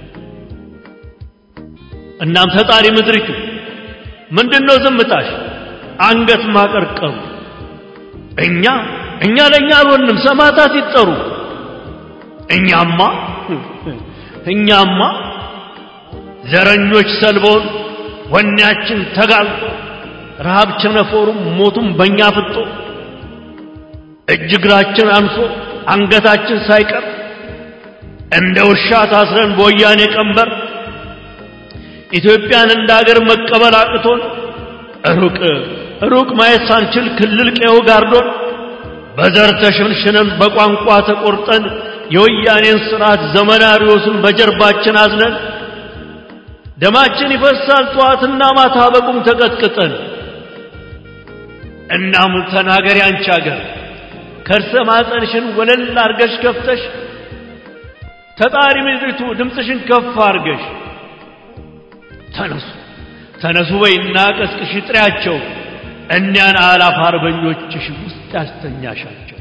እናም ተጣሪ ምድሪቱ ምንድነው ዝምታሽ አንገት ማቀርቀሩ እኛ እኛ ለእኛ አልሆንም ሰማዕታት ይጠሩ እኛማ እኛማ ዘረኞች ሰልበውን ወኔያችን ተጋልጦ ረሃብ ቸነፎሩም ሞቱም በእኛ ፍጦ እጅ እግራችን አንሶ አንገታችን ሳይቀር እንደ ውሻ ታስረን በወያኔ ቀንበር ኢትዮጵያን እንደ አገር መቀበል አቅቶን ሩቅ ሩቅ ማየት ሳንችል ክልል ቀዮ ጋርዶን በዘር ተሸንሽነን በቋንቋ ተቆርጠን የወያኔን ስርዓት ዘመናሪዎስን በጀርባችን አዝነን ደማችን ይፈሳል ጠዋትና ማታ በቁም ተቀጥቅጠን እናም ተናገሪ አንቺ አገር ከርሰ ማፀንሽን ወለል አርገሽ ከፍተሽ ተጣሪ ምድሪቱ ድምፅሽን ከፍ አርገሽ ተነሱ ተነሱ በይና ቀስቅሽ ጥሪያቸው እኒያን አላፍ አርበኞችሽ ውስጥ ያስተኛሻቸው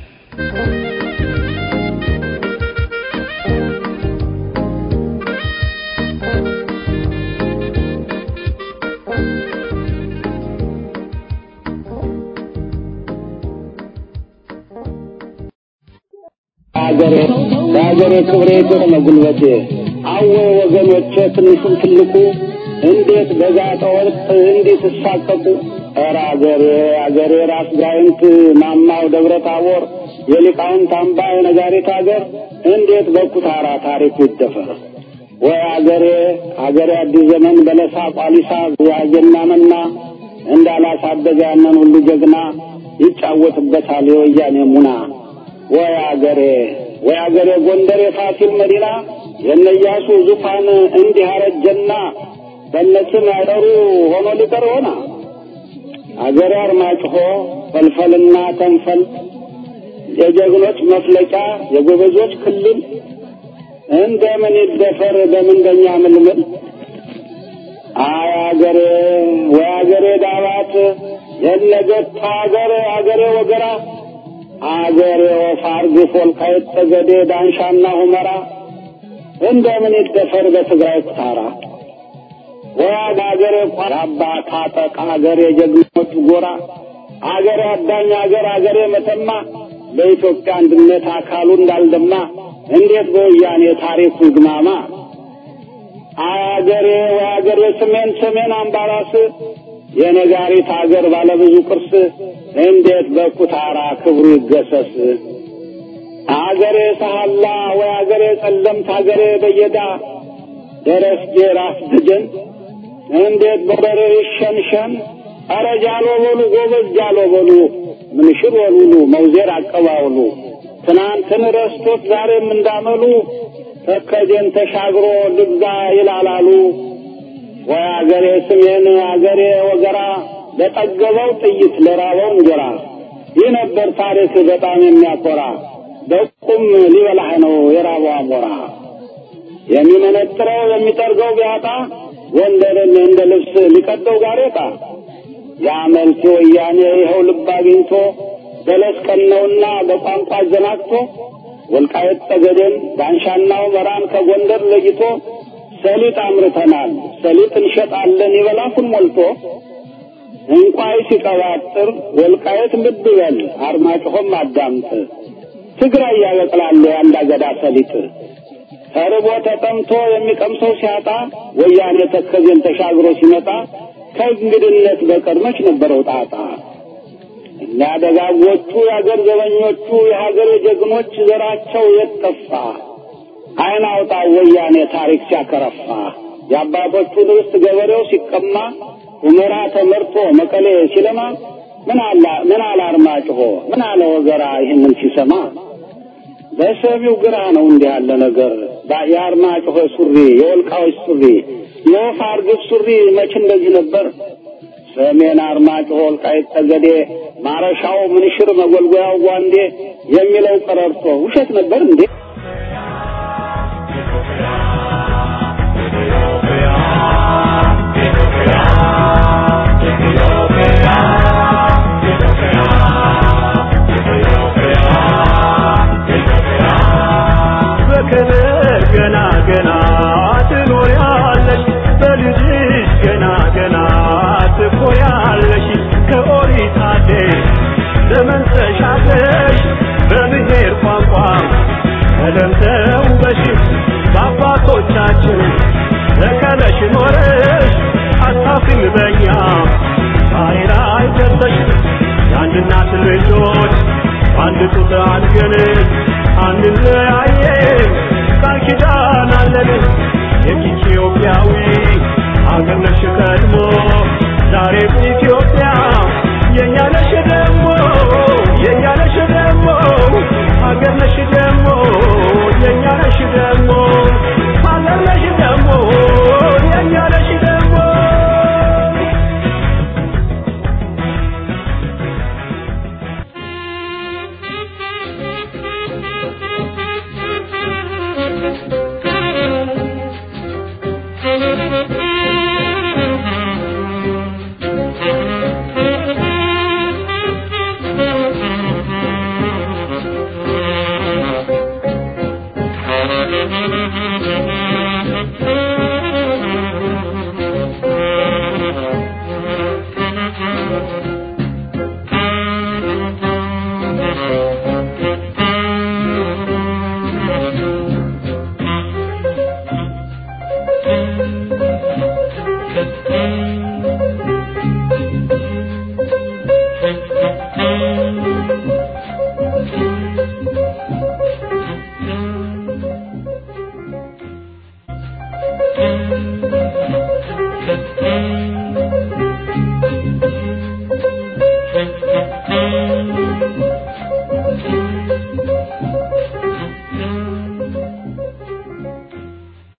ሀገሬ ለሀገሬ ክብሬ የሆነ ጉልበቴ አወ ወገኖቼ ትንሹም ትልቁ እንዴት በጋጠ ወርቅ እንዲህ ትሳቀቁ ኧረ አገሬ አገሬ ራስ ጋይንት ማማው ደብረ ታቦር የሊቃውንት አምባ የነጋሪት አገር እንዴት በኩታራ ታሪኩ ይደፈር ወይ አገሬ አገሬ አዲስ ዘመን በለሳ ቋሊሳ ያጀና መና እንዳላሳደገ ያንን ሁሉ ጀግና ይጫወትበታል የወያኔ ሙና ወይ አገሬ ወይ አገሬ ጎንደር የፋሲል መዲና የነያሱ ዙፋን እንዲህ አረጀና በነስም ያጠሩ ሆኖ ሊቀር ሆና አገሬ አርማጭሆ ፈልፈልና ተንፈል የጀግኖች መፍለቂያ የጎበዞች ክልል እንደምን ይደፈር በምንደኛ ምልምል አይ አገሬ ወይ አገሬ ዳባት የነገት አገሬ አገሬ ወገራ አገሬ ወፋር ግፍ ወልቃይት ጠገዴ ዳንሻና ሁመራ እንደምን ይደፈር በትግራይ ኩታራ ወይ አገሬ ቋራባ ታጠቅ አገሬ ጀግኖች ጎራ አገሬ አዳኝ አገር አገሬ መተማ በኢትዮጵያ አንድነት አካሉ እንዳልደማ እንዴት በወያኔ ታሪኩ ይግማማ አገሬ ወአገሬ ሰሜን ሰሜን አምባራስ የነጋሪት አገር ባለብዙ ቅርስ እንዴት በኩታራ ክብሩ ይገሰስ አገሬ ሰሃላ ወአገሬ ጸለምት አገሬ በየዳ ደረስጌ ራስ ድጅን እንዴት በበሬ ይሸንሸን አረ ጃሎ በሉ ጎበዝ ጃሎ በሉ ምንሽር ወሉሉ መውዜር አቀባውሉ ትናንትን ረስቶት ዛሬም እንዳመሉ ተከጀን ተሻግሮ ልግዛ ይላላሉ። ወይ አገሬ ስሜን አገሬ ወገራ ለጠገበው ጥይት ለራበው እንጀራ ይህ ነበር ታሪክ በጣም የሚያኮራ በቁም ሊበላህ ነው የራበው አሞራ የሚመነጥረው የሚጠርገው ቢያጣ ጎንደርን እንደ ልብስ ሊቀደው ጋሬጣ የአመልቲ ወያኔ ይኸው ልብ አግኝቶ በለስ ቀነውና በቋንቋ አዘናግቶ ወልቃየት ጠገዴን ዳንሻና ሁመራን ከጎንደር ለይቶ ሰሊጥ አምርተናል ሰሊጥ እንሸጣለን ይበላፉን ሞልቶ እንቋይ ሲቀባጥር ወልቃየት ልብ በል አርማጭሆም አዳምጥ ትግራይ ያበቅላሉ የአንድ አገዳ ሰሊጥ ተርቦ ተጠምቶ የሚቀምሰው ሲያጣ ወያኔ ተከዜን ተሻግሮ ሲመጣ ከእንግድነት በቀር መች ነበረው ጣጣ እኛ ደጋጎቹ የአገር ዘበኞቹ የሀገር ጀግኖች ዘራቸው የት ጠፋ? አይን አውጣ ወያኔ ታሪክ ሲያከረፋ የአባቶቹን ርስት ገበሬው ሲቀማ ሁመራ ተመርቶ መቀሌ ሲለማ ምን አላ ምን አለ አርማጭሆ ምን አለ ወገራ ይህንን ሲሰማ በሰሚው ግራ ነው እንዲህ ያለ ነገር የአርማጭሆ ሱሪ የወልቃዎች ሱሪ የወፍ አርግብ ሱሪ መች እንደዚህ ነበር ሰሜን አርማጭሆ ወልቃይት ጠገዴ ማረሻው ምንሽር መጎልጎያው ጓንዴ የሚለው ቀረርቶ ውሸት ነበር እንዴ? በክብር ገና ገና ትኖሪያለሽ በልጅሽ ገና ገና ትኮሪያለሽ ከኦሪት አዴሽ ዘመን ተሻግረሽ በብሔር ቋንቋ ቀለም ተውበሽ በአባቶቻችን ተከለሽ ኖረሽ አታፍሪም በኛ ዛሬ ላይ ደርሰሽ የአንድ እናት ልጆች አንድ ጡት አድገን አንለያየም ቃል ኪዳን አለን የኢትዮጵያዊ አገር ነሽ ቀድሞ ዛሬም ኢትዮጵያ የእኛ ነሽ ደግሞ የእኛ ነሽ ደግሞ አገር ነሽ ደግሞ የእኛ ነሽ ደግሞ አገር ነሽ ደግሞ የእኛ ነሽ ደግሞ Thank you.